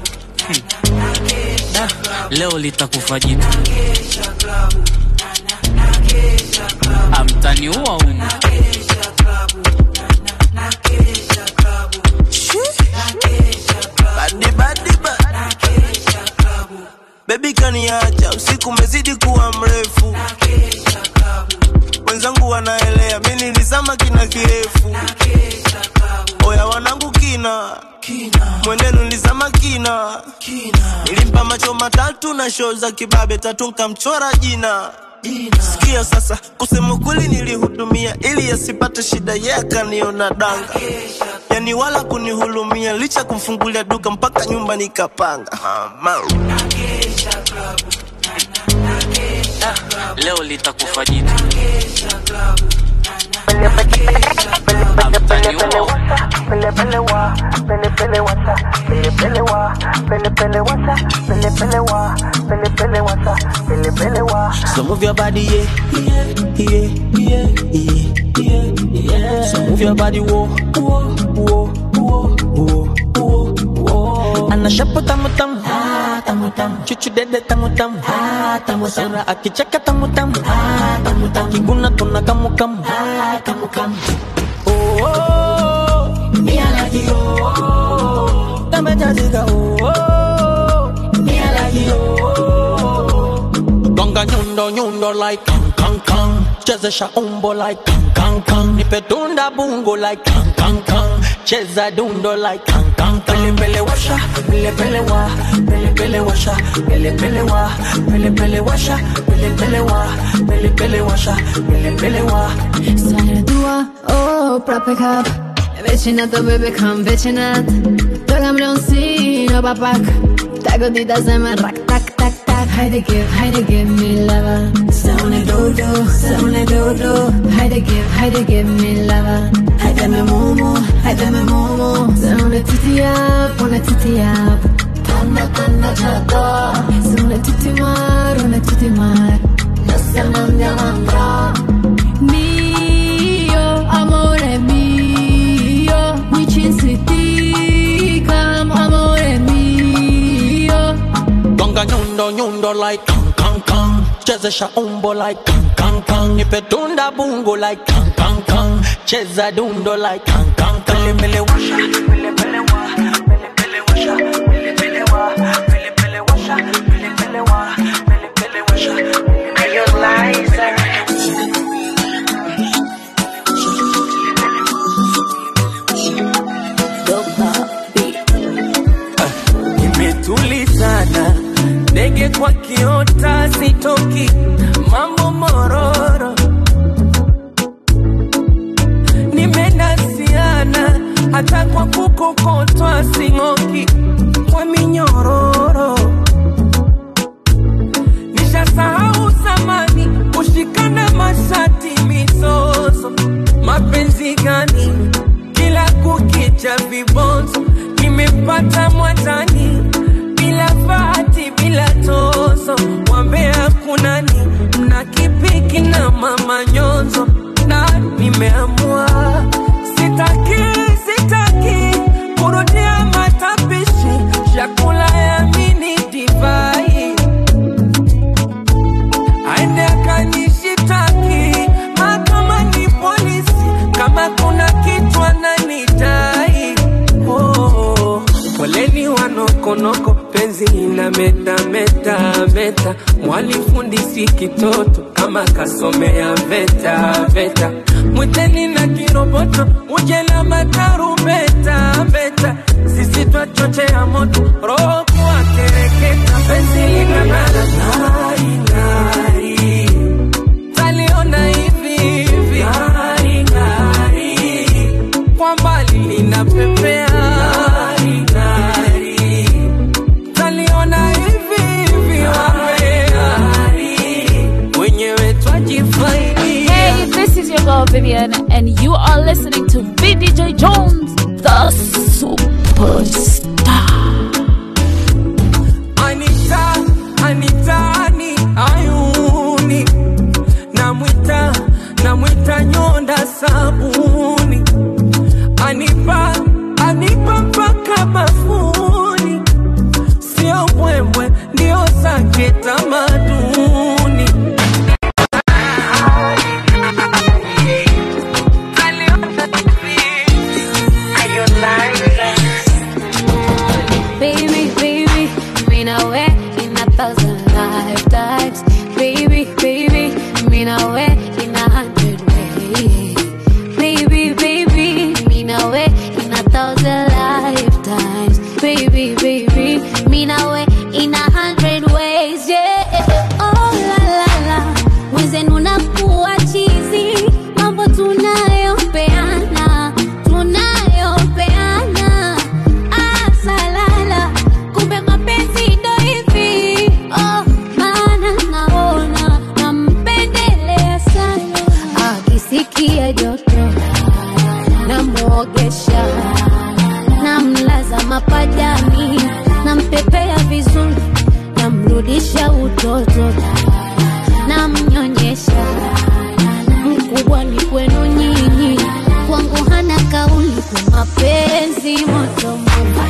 Da, leo litakufa jitu nakesha klabu, na, na, nakesha klabu, amtaniua umu nakesha klabu, na, na, nakesha klabu, nakesha klabu, Badi badi ba nakesha klabu, Baby kaniacha usiku umezidi kuwa mrefu nakesha klabu, Wenzangu wanaelea mimi nilizama kina kirefu nakesha klabu, Oya wanangu kina kina, Mwenenu nilizama kina kina, Nilimpa macho matatu na show za kibabe tatu nkamchora jina jina, Sikia sasa kusema kweli nilihudumia ili asipate shida yeye akaniona danga nakesha yani wala kunihulumia licha kumfungulia duka mpaka nyumba nikapanga Mama. nakesha klabu, na, na, nakesha klabu, leo litakufa jitu nakesha klabu, na, na, nakesha klabu. amtaniua umu Pele pele wa, pele pele wasa, pele pele wa, pele pele wasa, pele pele wa, pele pele wasa, pele pele wa. So move your body, yeah, yeah, yeah, yeah, yeah, yeah, yeah. So move your body, whoa, whoa, whoa, whoa, whoa, whoa, whoa. Anashapo tamu tamu, ah tamu tamu. Chuchu dede tamu tamu, ah tamu tamu. Sura akicheka tamu tamu, ah tamu tamu. Kiguna tuna kamu kamu, ah kamu kamu. Oh, oh, me I like you, oh, oh. Kama jazika, oh, oh, me I like you, oh, oh. Gonga nyundo nyundo like kang kang kang Chezesha umbo like kang kang kang Nipe tunda bungo like kang kang kang Cheza dundo like kang kang kang Pele pele washa, pele pele wa Pele pele washa, pele pele wa Pele pele washa, pele pele wa Pele pele washa, pele pele wa Stare dua, oh, proprio cap Vicinato, baby, come vicinat Tocamle un sino, papak Ta godita se me rak, tak, tak, tak Haide give, haide give me lava Saune dodo, saune dodo Haide give, haide give me lava Haide me mumu, haide me mumu Saune titi up, una titi up Tanna, tanna, chata Saune titi mar, una titi mar No se mandia mandra Mio, amore mio, mi ci insiticam, amore mio. Gonga nyundo nyundo like kang kang kang Chezesha umbo like kang kang kang Nipe tunda bungo like kang kang kang Cheza dundo like kang kang kang Pele pele washa, pele pele wa Pele pele washa, pele pele wa Pele pele washa, pele pele wa Pele pele washa, pele pele wa Nimetulizana ndege kwa kiota sitoki mambo mororo nimenasiana hata kwa kukokotwa sing'oki kwa minyororo nishasahau zamani kushikana mashati mizozo mapenzi gani kila kukicha vibonzo nimepata mwatani bila fati bila tozo wambea kunani mna kipiki na mama nyonzo na nimeamua sitaki sitaki kurudia matapishi chakula ya mini divai aende akanishitaki mahakamani polisi kama kuna kitu ananidai oh, poleni wanokonoko penzi ina ana meta meta meta, mwalifundisi kitoto kama kasomea veta veta, mwiteni na kiroboto uje na matarumbeta beta, sisi twachochea moto roho kuwa kereketa, penzi linang'ara ng'ari ng'ari, taliona hivi hivi ng'ari ng'ari, kwa mbali linapepea ng'ari ng'ari, taliona hivi hivi ng'ari, wenyewe twajifaidi Hey, this is your girl Vivian, and you are listening to VDJ Jones, the superstar. Anita, Anita, ani ayuni namwita namwita nyonda sabuni anipa anipa mpaka mafuni sio mbwembwe ndio zake tamaduni Baby, baby, mean I way in a thousand lifetimes. Baby, baby, mean I way in a hundred ways. Baby, baby, mean I way in a thousand lifetimes. Baby, baby, mean I way in a hundred ways. Yeah. Oh la la la, wenzenu nakuwa chizi, mambo tunayopeana, tunayopeana Ah, salala, kumbe mapenzi ndo hivi. Oh, maana naona nampendelea sana. Akisikia joto namwogesha, namlaza mapajani, nampepea vizuri, namrudisha utoto, namnyonyesha. Mkubwa ni kwenu nyinyi, kwangu hana kauli kwa mapenzi moto moto.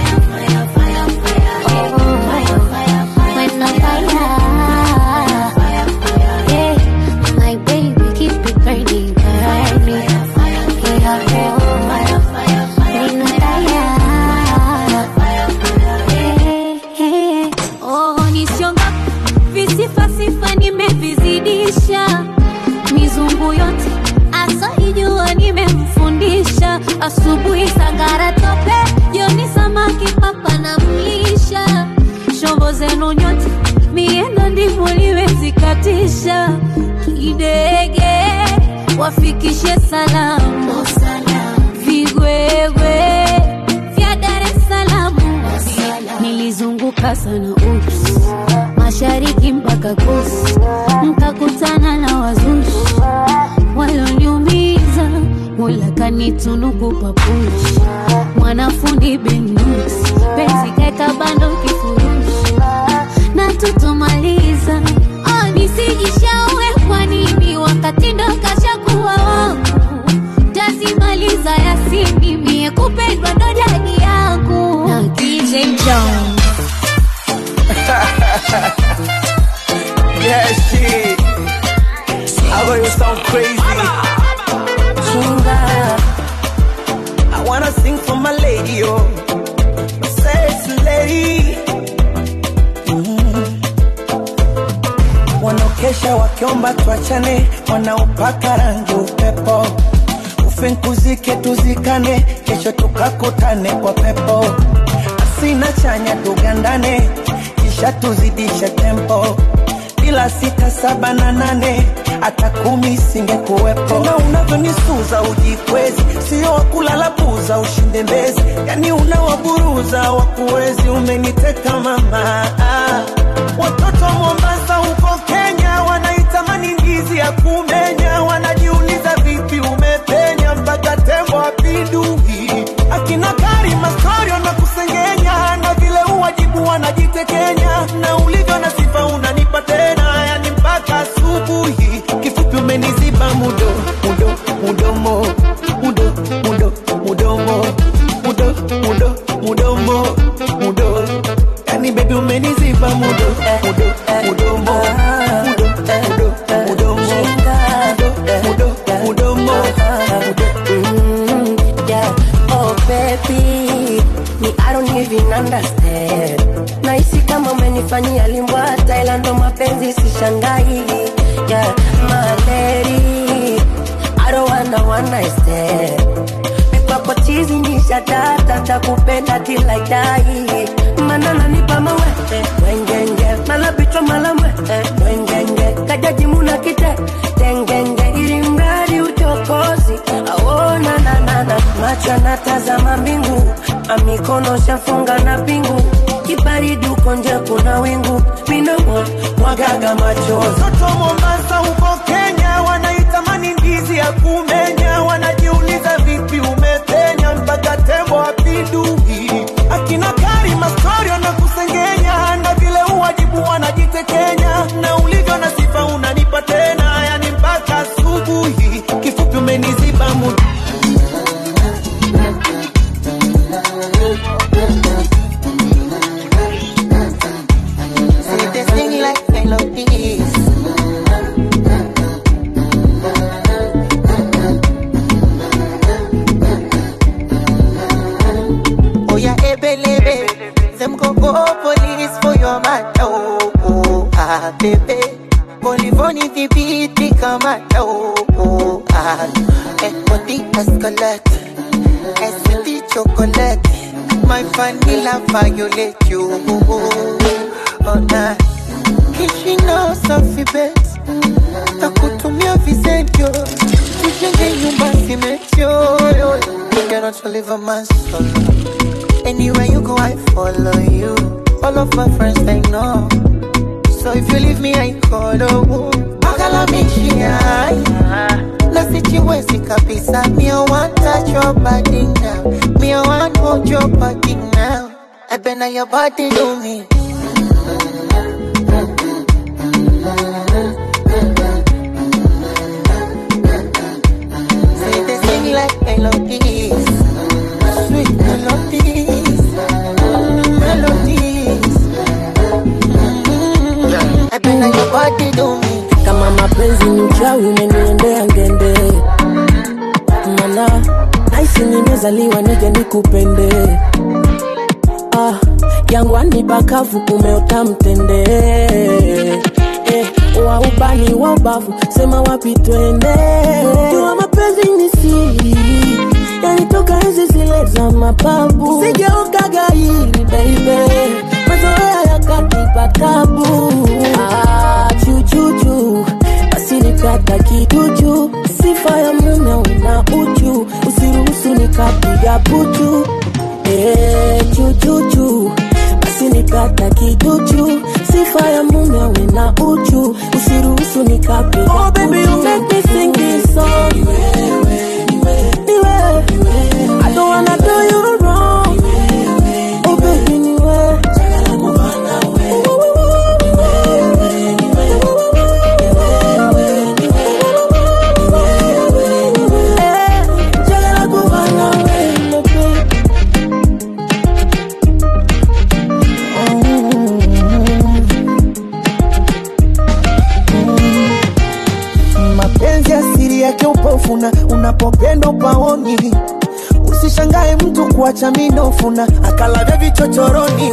Visifasifa nimevizidisha mizungu yote asaijua nimemfundisha asubuhi sangara tope jioni samaki papa na mlisha shombo zenu nyote miendo ndivyo liwezikatisha kidege wafikishe salamu vigwegwe vya Dar es Salaam nilizunguka sana ups mashariki mpaka kusi mkakutana na wazushi walioniumiza mola kanitunuku papushi mwanafundi benus penzi kaeka bando kifurushi na tutomaliza oh, nisijishaue kwa nini wakati ndo kashakuwa wangu tazimaliza yasini mie kupendwa ndo jadi yangu na DJ Jones yeah, shit. I know you sound crazy. Chinga. I wanna sing for my lady, oh. My sexy lady. Mm. Wanaokesha wakiomba tuachane, wanaopaka rangi upepo. Ufinkuzike tuzikane, kesho tukakutane kwa pepo. Asina chanya tugandane, kisha tuzidishe tempo bila sita saba na nane hata kumi singekuwepo. Na unavyonisuza ujikwezi, sio wakulala buza ushinde mbezi, yani unawaburuza wakuwezi. Umeniteka mama, ah. watoto wa Mombasa huko Kenya wanaitamani ndizi ya kumenya, wanajiuliza vipi umepenya mpaka tembo apindui. Akina Karima Storio na kusengenya na vile uwajibu wanajitekenya na ulivyo na sifa unanipa tena, yani mpaka asubuhi. Kifupi umeniziba mudo mudo mudomo mudo mudo mudomo mudo mudo mudomo mudo, yani baby umeniziba mudo mudo mudomo mudo mudo mudomo mudo mudo mudomo Mm, yeah. Oh baby, me I don't even understand. Nahisi kama umenifanya umenifanyia limbwata ila ndo mapenzi sishangai yeah, maleri I don't wanna one night stand kwako chizi nisha data takupenda till I die mana nanipa mawete wengenge mala bichwa mala mwete wengenge kajaji muna kite tengenge ili mradi uchokozi aona nanana macho anatazama mbingu amikono shafunga na pingu kibaridi uko nje kuna wingu minamo mwagaga machozi Watoto Mombasa huko Kenya wanaitamani ndizi ya kumenya, wanajiuliza vipi umepenya mpaka tembo apindui. Akina Karima story wanakusengenya na vile uwajibu wanajitekenya, na ulivyo na sifa unanipa tena, yani mpaka asubuhi. Kifupi umeniziba muda Say this thing like melodies. Oh yeah, ebelebe. Them go go police for your man. Oh, oh, ah, baby. Polivoni vipiti kama oh, oh, ah. Eh, body escalate. Escalate chocolate. My vanilla violate you. Oh, nah. Kishino safi bet. Takutumia visentio. Tujenge nyumba simetio. You cannot live a man solo. Anywhere you go, I follow you. All of my friends, they know. So if you leave me, I call oh. Bagala mishia. Na sichiwezi kabisa. Me, I want touch your body now. Me, I want hold your body now. I bet now your body do me. Say they sing like melodies. Sweet melodies. Mm, melodies. Mm, I bet now your body do me. kama mapenzi ni uchawi umeniendea ngende mana naisi nimezaliwa nije nikupende ah, jangwani pakavu kumeota mtende eh, wa ubani wa ubavu sema wapi twende jua mapenzi ni siri yanitoka hizi zile za mapabu sigeokaga hili baby mazoea yakanipa tabu ah, chuchuchu basi nikata kiduchu sifa ya mume una uchu usiruhusu nikapiga puchu eh, chuchuchu basi nikata kiduchu sifa ya mume una uchu usiruhusu nikapiga oh, baby, you make me sing this song. Niwe, I don't wanna do you wrong. Oh baby, niwe. Eh, njagala kuba nawe, baby. mapenzi asiri yake upofuna unapopenda upaoni usishangae mtu kuacha minofuna akalavya vichochoroni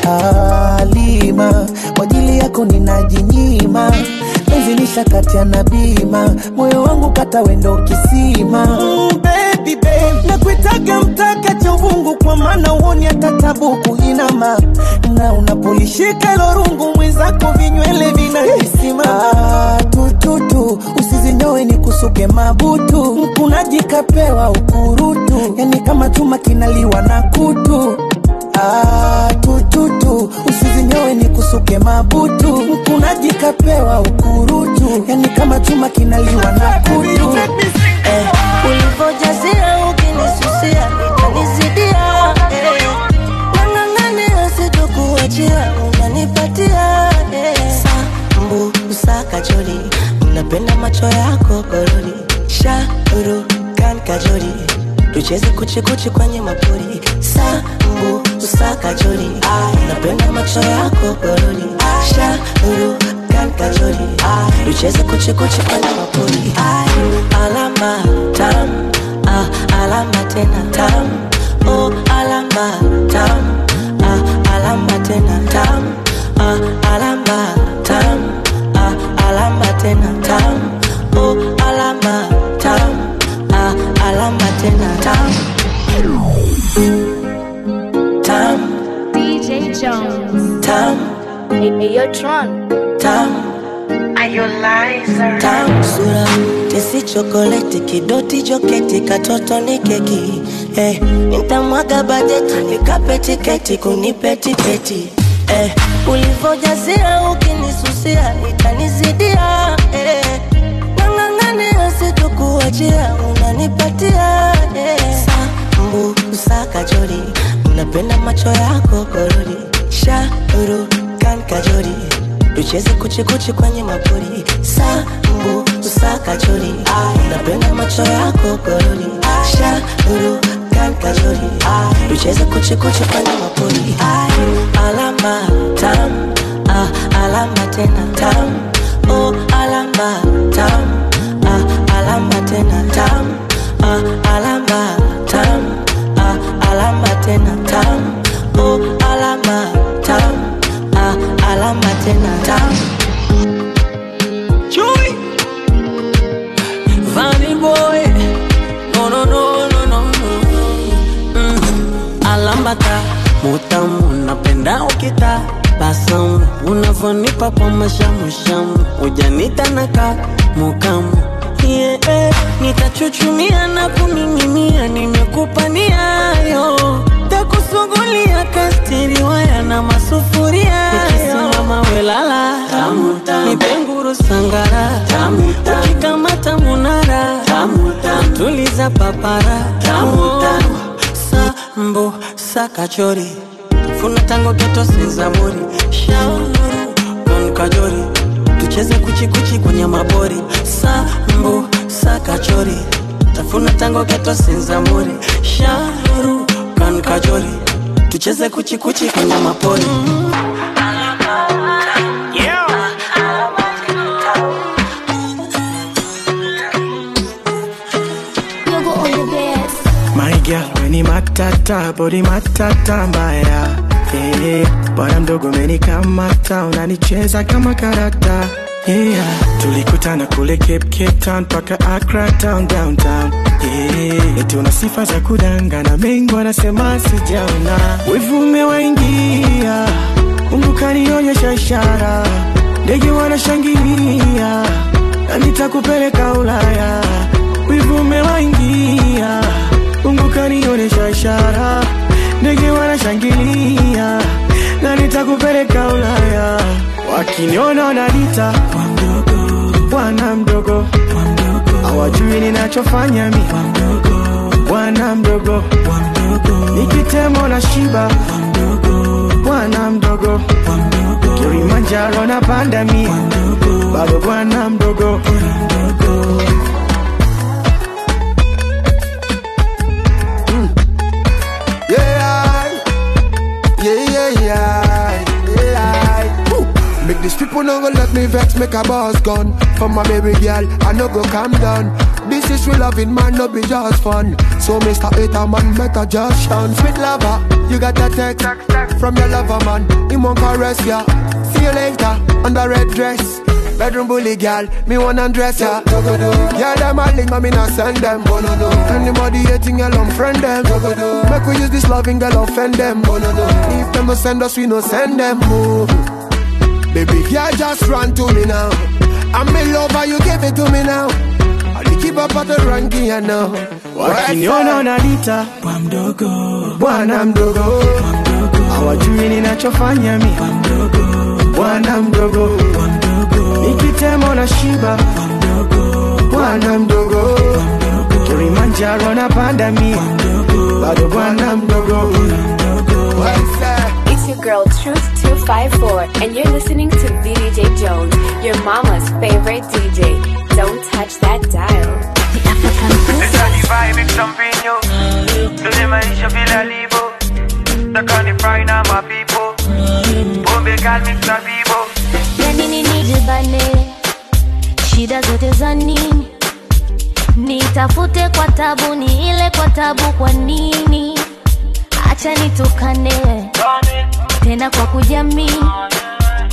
alima kwa ajili yako ninajinyima penzi lishakatia na bima moyo wangu kata wendo kisima mm, baby, babe. nakuitaga mtaka cha uvungu kwa maana uoni hata tabuku inama na unapolishika ilo rungu mwenzako vinywele vinahisima ah, tututu usizinyowe ni kusuke mabutu mkunaji kapewa ukurutu yani kama chuma kinaliwa na kutu Ah, tututu usizinyowe ni kusuke mabutu mkunaji kapewa ukurutu yani kama chuma kinaliwa na kutu eh, ulivojazia ukinisusia itanizidia eh, nang'ang'ania sitokuachia unanipatia eh. sambu usakajoli napenda macho yako gorori shauru kan kajoli tucheze kuchikuchi kwenye mapori sambu usakajoli napenda macho yako gorori shauru kan kajoli tucheze kuchikuchi kwenye mapori alama tam ah, alama tena tam oh, alama tam ah, alama tena tam ah, ah, alama tam ah, alama tena tam oh, alama tam ah, alama tena tam tam DJ Jones. tam Hey, hey, yo, Tron. tam tam sura tesi chokoleti kidoti joketi katoto ni keki eh, nitamwaga bajeti nikape tiketi kunipe tiketi eh, ulivojazia ukinisusia itanizidia eh, nang'ang'ania sitokuachia unanipatia eh, sambu usakajori unapenda macho yako korori shauru kan kajori tucheze kuchikuchi kwenye mapori sambu usakajori napenda macho yako korori shauru kan kajori tucheze kuchikuchi kwenye mapori alama tam ah, alama tena tam oh, alama tam ah, alama tena tam ah, alama tam ah, alama tena tam oh, alama tam ah, alama tena tam Chewy. Funny boy. No, no, no, no, no, no. Mm. Alambata, mutamu, napenda ukita basamu unavonipa kwa mashamushamu ujanita naka mukamu yeah, eh, nitachuchumia na kuning'inia nimekupa niayo takusugulia kastiriwaya na masufuria ikisimama welala nipenguru sangara ukikamata munara tuliza papara sambo sakachori funa tango geto senzamuri shauru kon kajori tucheze kuchikuchi kwenye mabori sambo sakachori tafuna tango geto senzamuri shauru kon kajori tucheze kuchikuchi kwenye mapori My girl, weni matata, body matata mbaya yeah. Bwana mdogo umenikamata, unanicheza kama karata yeah. Tulikutana kule Cape, Cape Town paka Accra town downtown yeah. Eti una sifa za kudangana, mengi wanasema sijaona, wivu umewaingia, Mungu kanionyesha ishara, ndege wanashangilia, na nitakupeleka Ulaya, wivu umewaingia Mungu kanionyesha ishara, ndege wanashangilia na nitakupeleka Ulaya. Wakiniona wananiita bwana mdogo, hawajui ninachofanya mi bwana mdogo, nikitemo na shiba bwana mdogo, Kilimanjaro na panda mi bado bwana mdogo. Yeah, yeah, yeah, yeah, yeah. Woo. Make these people no go let me vex, make a boss gun. For my baby girl, I no go calm down. This is real loving, man, no be just fun. So, Mr. Hater, man, better just shun. Sweet lover, you got that text from your lover, man. He won't caress ya. See you later, on the red dress. Bedroom bully girl, me wanna undress ya. Yeah, them a link, but me not send them. Anybody hating, girl, unfriend them. Make we use this loving girl, offend them. If them no send us, we no send them. Oh. Baby, girl, just run to me now. I'm in love, and you give it to me now. I'll keep up at the ranking, you know. Wakiniona wananiita bwana mdogo, hawajui ninachofanya mi bwana mdogo, nikitemo na shiba bwana mdogo, Kilimanjaro na panda mi bado bwana mdogo. It's your girl Truth 254, and you're listening to VDJ Jones, your mama's favorite DJ. Don't touch that dial. vibe champinho Tuzi maisha bila libo Takani fry na mapipo Pombe kali mix na bibo ya nini nijibane shida zote za nini nitafute kwa tabu ni ile kwa tabu kwa nini acha nitukane tena kwa kujamii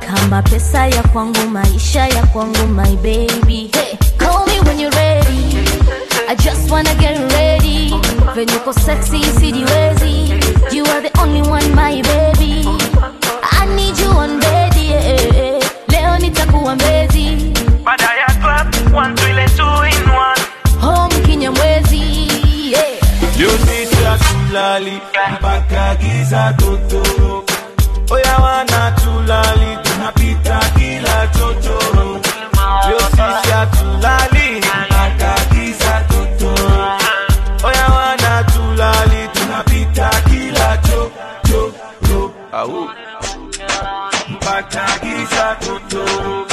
kama pesa ya kwangu maisha ya kwangu my baby hey, call me when you're ready I just wanna get ready venye uko sexy sijiwezi you are the only one my baby I need you on bed yeah. leo nitakuwa mbezi Baada ya club, one to ile two in one. home kinyamwezi yeah. Leo sisi hatulali mpaka giza totoro. Oya wana tulali tunapita kila chochoro. Leo sisi hatulali mpaka giza totoro. Oya wana tulali tunapita kila chochoro. Au mpaka giza totoro.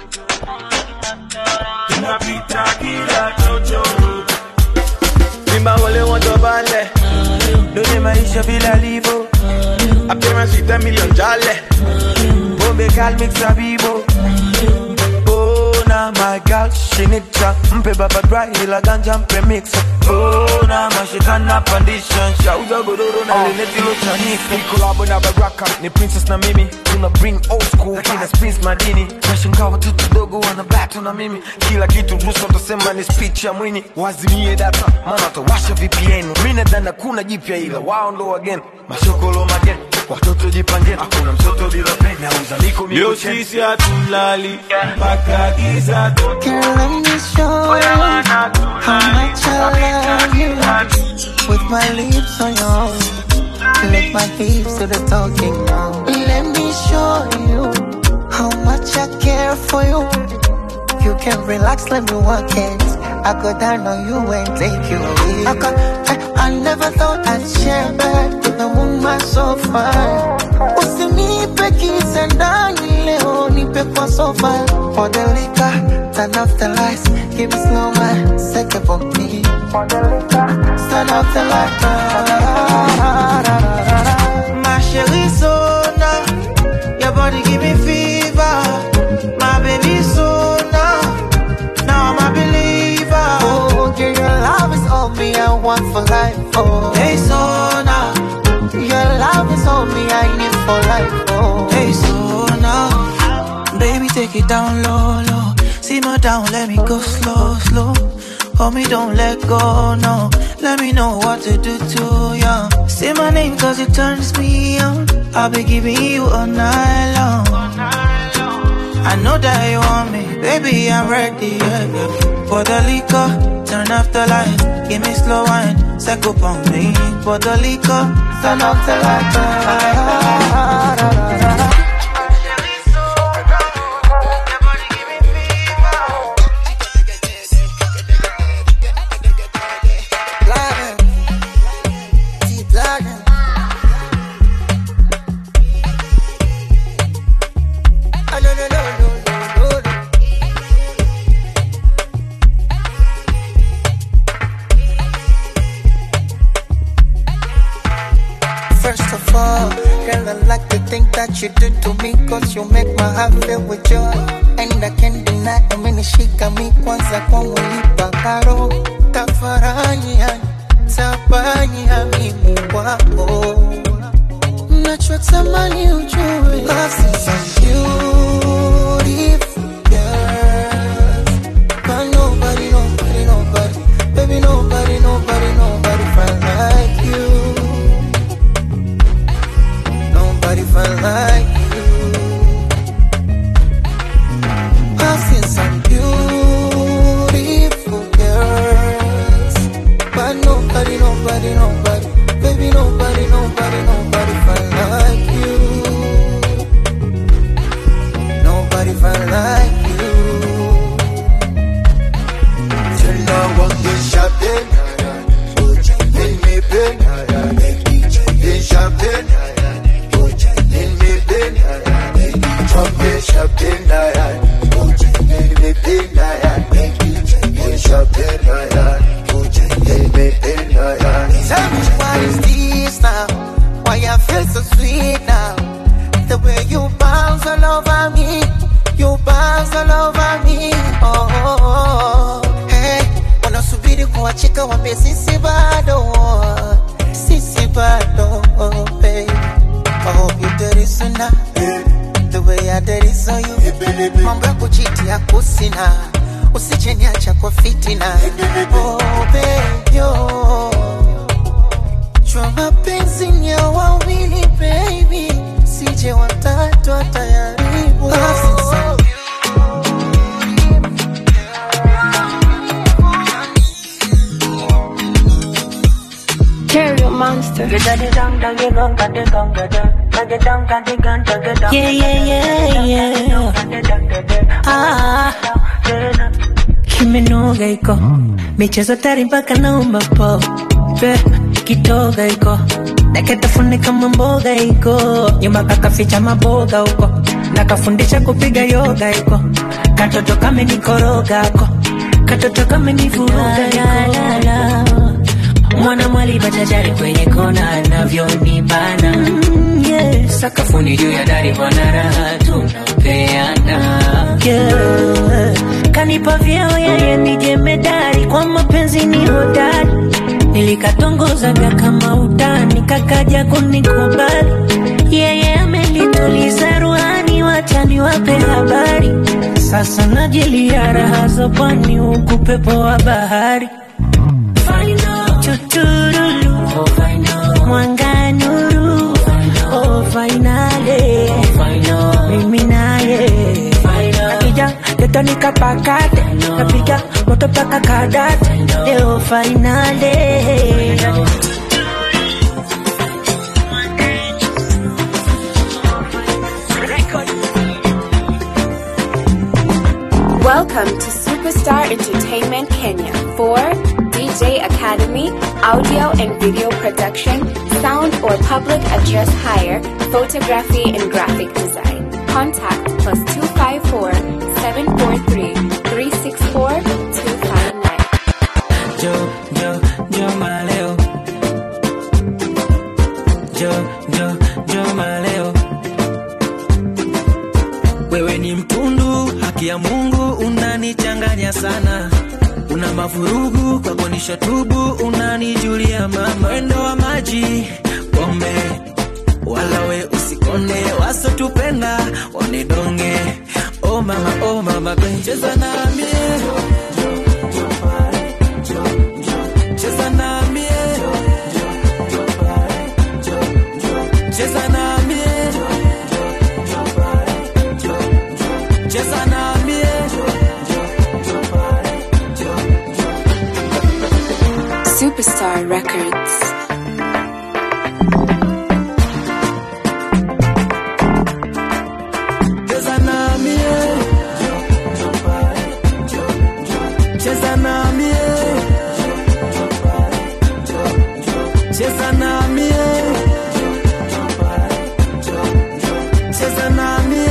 Tunapita kila chochoro. Simba wale watobale Done maisha vile alivyo Appearance with a million jale Bombe gal mix a bibo Oh na my girl she need cha Mpe baba dry ila ganja mpe mix Oh na mashikana pandisha Shauza godoro na leneti lo chanika Ni collabo na baraka ni princess na mimi tuna bring old school kina spins madini nashangaa watoto dogo wana battle na mimi kila kitu ruhusa utasema ni speech ya mwini wazimie data maana watawasha VPN mimi nadhani kuna jipya ila wao ndo wageni mashokolo mageni watoto jipangeni hakuna mtoto bila peni auza miko Leo sisi hatulali mpaka giza totoro. Girl, let me show you how much I love you. With my lips on yours, let my hips do the talking now. Let me show you how much I care for you. You can relax, let me work it. I go down on you and take you away. I, got, I, I never thought I'd share bed with a woman so fine. Usinipe kisa ndani leo, nipe kwa sofa. For the liquor, turn off the lights, give me slow man, second for me. For the liquor, turn off the lights. My chérie Sona, your body give me fever. My baby Sona, now I'm a believer. Oh, girl, your love is all me, I want for life. Oh, Hey Sona, your love is all me, I need for life. Oh, hey Sona, baby take it down low, low. Simmer down, let me go slow, slow. Hold me, don't let go, no. Let me know what to do to you. Say my name cause it turns me on. I'll be giving you all night long. I know that you want me, baby, I'm ready. Yeah, yeah. For the liquor, turn off the light, give me slow wine, set up on me. For the liquor, turn off the light. First of all, girl, I like the thing that you do to me Cause you make my heart fill with joy And I can't deny, umenishika mi kwanza kwangu lipa karo Tafarani yani, tabani ya mimi wako Nachotamani ujue Cause it's a beautiful girl But nobody, nobody, nobody Baby, nobody, nobody, nobody find like you Nobody find like you. I've seen some beautiful girls, but nobody, nobody, nobody, baby, nobody, nobody, nobody find like you. Nobody find like you. Tena wange champagne In me pen In champagne In me pen Champagne, champagne In me pen In champagne In me pen Tell me why is this now? Why I feel so sweet now? The way you bounce all over me, you bounce all over me. Oh, oh, oh. hey, wanasubiri kuachika wambie sisi bado, sisi bado, oh, babe. I hope you dirty sooner, the way I did it tatizo yu mambo ya kuchitia kusina usijeniacha kwa fitina oh, baby, oh. jua mapenzi ni ya wawili baby sije watatu atayaribu Stereo Monster. Yeah, yeah, yeah, yeah. Ah, kimenoga iko michezo tari mpaka naomba po Pe, kitoga iko naketafune kama mboga iko nyumba kakaficha maboga huko nakafundisha kupiga yoga iko katoto kamenikoroga ko katoto kamenivuruga iko mwana mwali bachachari kwenye kona anavyonibana mm, yeah. sakafuni juu ya dari bwana raha tunapeana yeah. kanipa vyeo yeye ni jemedari kwa mapenzi ni hodari nilikatongozaga kama utani kakaja kunikubali yeye amenituliza ruhani wachani wape habari sasa najilia raha za pwani huku pepo wa bahari Tuturulu, mwanga nuru, oh finale, mimi naye akija geto nikapakate, napiga moto paka kadate, leo finale. Welcome to Superstar Entertainment Kenya for DJ Academy, audio and video production, sound or public address hire, photography and graphic design. Contact plus 254 743 364 259. Yo, yo, yo maleo. Yo, yo, yo maleo. Wewe ni mtundu, haki ya Mungu unanichanganya sana. Una mavurugu kwako nisha tubu, unanijulia mama. Mwendo wa maji, pombe, wala we usikone, wasotupenda wanidonge. Oh mama, oh mama, cheza nami cheza nami cheza nami cheza nami Superstar Records. cheza nami cheza nami cheza nami cheza nami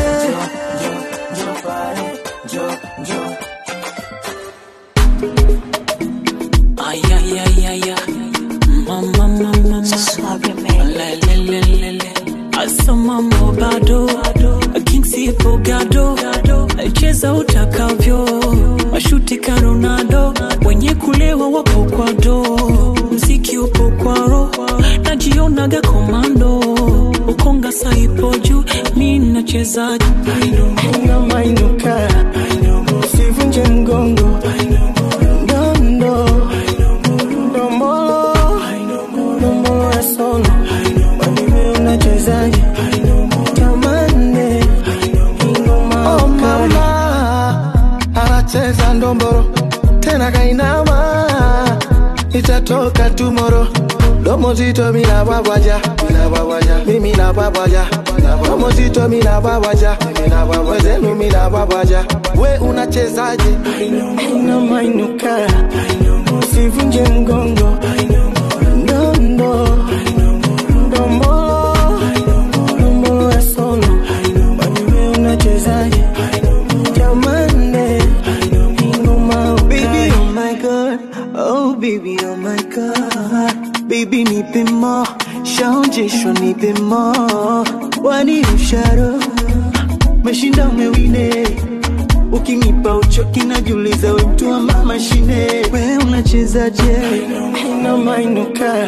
ay ay ay ay ay mama mama mama le le le le le asa mambo bado king sipo gado cheza utakavyo mashuti ka Ronaldo wenye kulewa wapo kwa do mziki upo kwa ro najionaga komando ukonga saipo juu mi nachezaji Mainuka, usivunje mgongo Ndondo, ndombolo, ndombolo ya sono Wewe unachezaje? Tamande, ingoma Oh mama, anacheza ndomboro Tena kainama, itatoka tomorrow Domo zito mina babaja, mina babaja, mimi na babaja Domo zito mina babaja, mina babaja, wezenu mina babaja We unachezaje? Ina mainuka, usivunje mgongo Ndondo, ndombolo, ndombolo ya sono Wewe unachezaje? Jamande, ingoma Baby, oh my God, oh baby, oh my God Baby nipe mo, shaonjeshwa nipe mo Wani usharo, meshinda umewine Ukinipa uchoki najiuliza we mtu wa mashine We unachezaje? Ina mainuka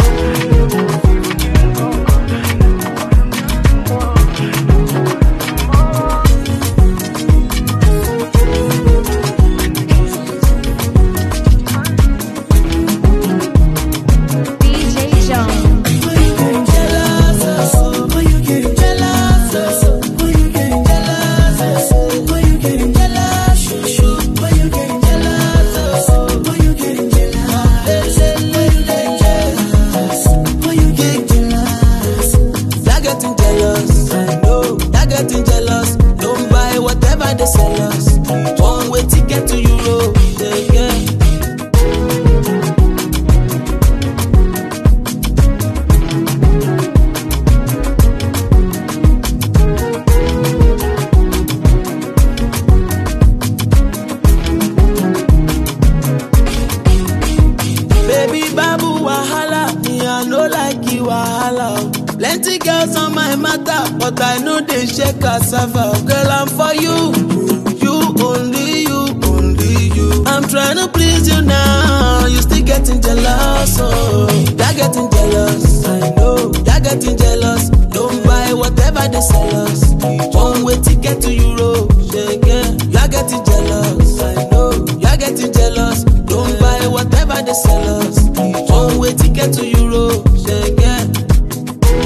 I know they shake cassava. Girl, I'm for you. You only you, only you. I'm trying to please you now. You still getting jealous, oh. You're getting jealous. I know. You're getting jealous. Don't buy whatever they sell us. One way ticket to Europe. Yeah, yeah. You're getting jealous. I know. You're getting jealous. Don't buy whatever they sell us. One way ticket to Europe. Yeah, yeah.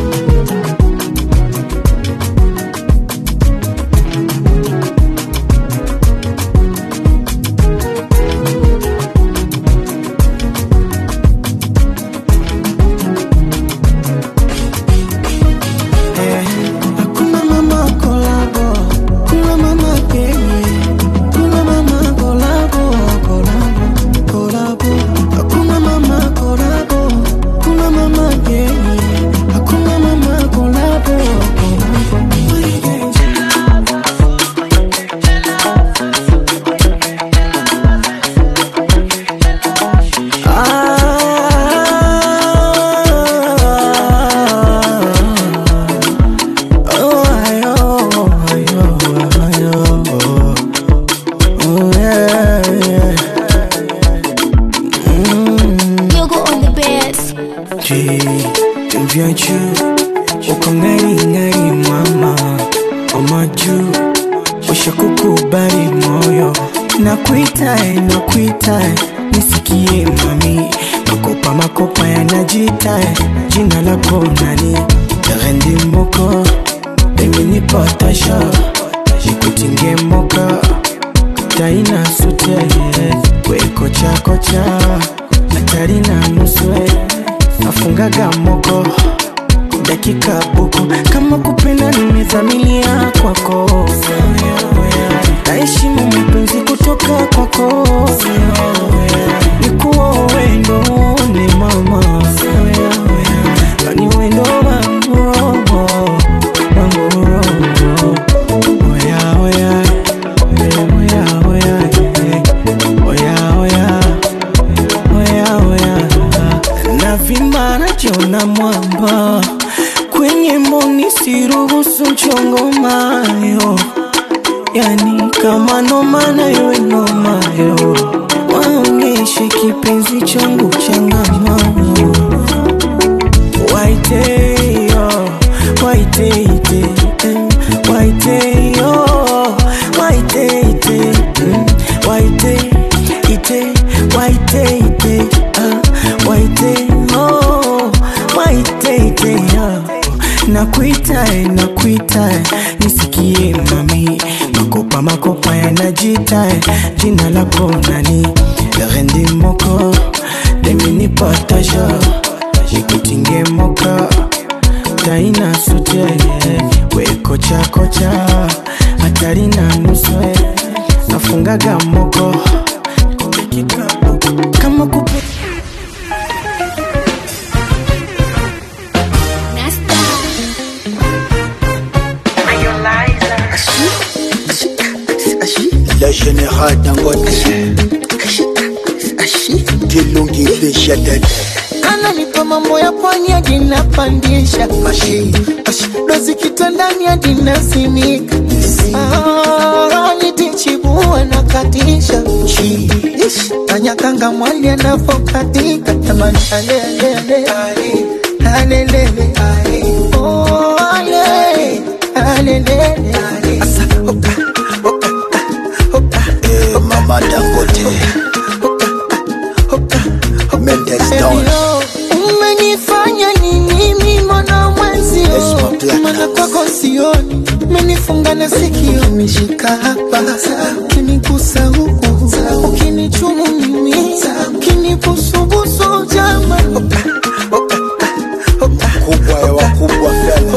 Hakuna mama kolabo, kuna mama kenye, kuna mama kolabo, kolabo, kolabo. Hakuna mama kolabo, kuna mama kenye, hakuna mama kolabo, Oh, ayo, ayo, ayo. Oh, yeah, yeah. You go on the bed. Je, viens juu uko ngari ngari mama mama juu ushakukubali moyo nakuitae nakuitae nisikie mami makopa makopa yanajitae jina lako nani rendi moko eminipotasha nikutinge moka taina sute wekochakocha hatari na nuswe nafungaga moko dakika buku kama kupenda nimezamilia kwako naheshimu mapenzi kutoka kwako nikuwa wendo ni mama yani wendo wangu roho wangu roho oya oya oya oya oya oya oya oya navimba najiona mwamba kwenye mboni siruhusu mchongo mayo yani kama nomana iwe nomayo waonyeshe kipenzi changu changamano waiteyo waiteite eh, waiteyo waiteite mm, waiteite waiteite ah, waiteyo waiteite ah. nakuitae nakuitae nisikie mami makopa makopa yanajitae jina lako nani rendi moko deminipotasha nikutinge moka taina sute wekochakocha hatari na nuswe nafungaga moko kama kupe Le général Dangote kilungilisha dede ananipa mambo ya pwani hadi napandisha dozi kitandani hadi nasimika Ah, nitichibua na katisha Ish, kanyakanga mwali anavokatika tamani alelele alelele Oh, ale, alelele Eh, mama Dangote Mendes Don Hello, umenifanya nini mimi mwana mwenzio mana kwako sioni umenifunga na sikio umeshika hapa ukinigusa huku ukinichumu mimi ukinibusubusu jama kubwa ya wakubwa fela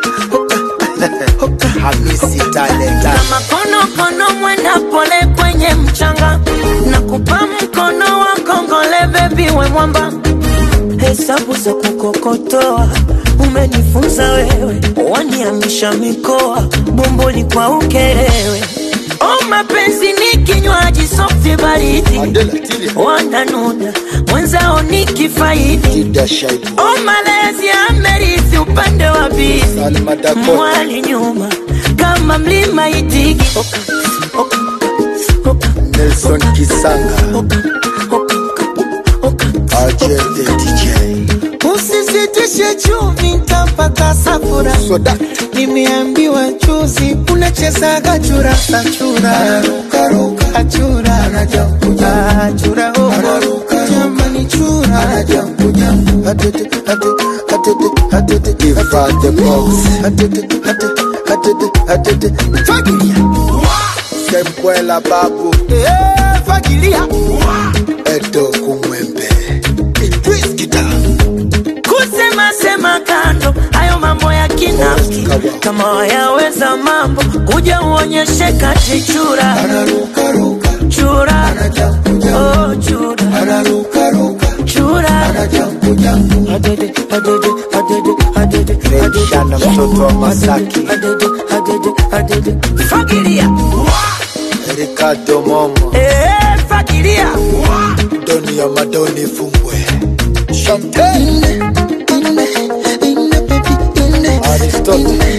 Hamisi talenta kama konokono mwenda pole kwenye mchanga na kupa mkono wa kongole bebi we mwamba hesabu za kukokotoa umenifunza wewe waniamisha mikoa bomboli kwa ukerewe o mapenzi ni kinywaji softi baridi wananuna mwenzao ni kifaidi o malezi amerithi upande wa bibi mwali nyuma kama mlima itigi Nelson Kisanga RJ the DJ Usisitishe chumvi nitapata safura Nimeambiwa juzi unachezaga chura achura achura achura oh jamani chura Atete, atete, atete, atete, give her the box. Atete, atete, atete, atete, fagilia. Sembwela babu. Eh, fagilia. Edo kumwembe. Idris Kita. kusema sema kando hayo mambo ya kinafiki kama wayaweza mambo kuja uonyeshe kati chura chura oh, chura chura Adede, adede, adede, adede, adede. Shana mtoto wa Masaki. Adede, adede, adede. fagilia Ricardo Momo. Eh, fagilia Doni ya Madoni Fumbwe. Champagne. Aristotle.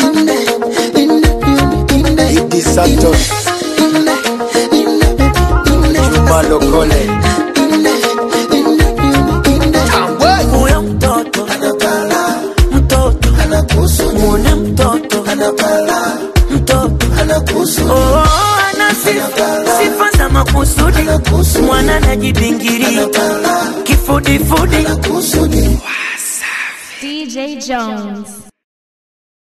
Idi Santos. Juma Lokole. huyo mtoto mtoto muone mtoto mtoto oh, ana sifa sifa za makusudi mwana anajibingiria kifudifudi DJ Jones.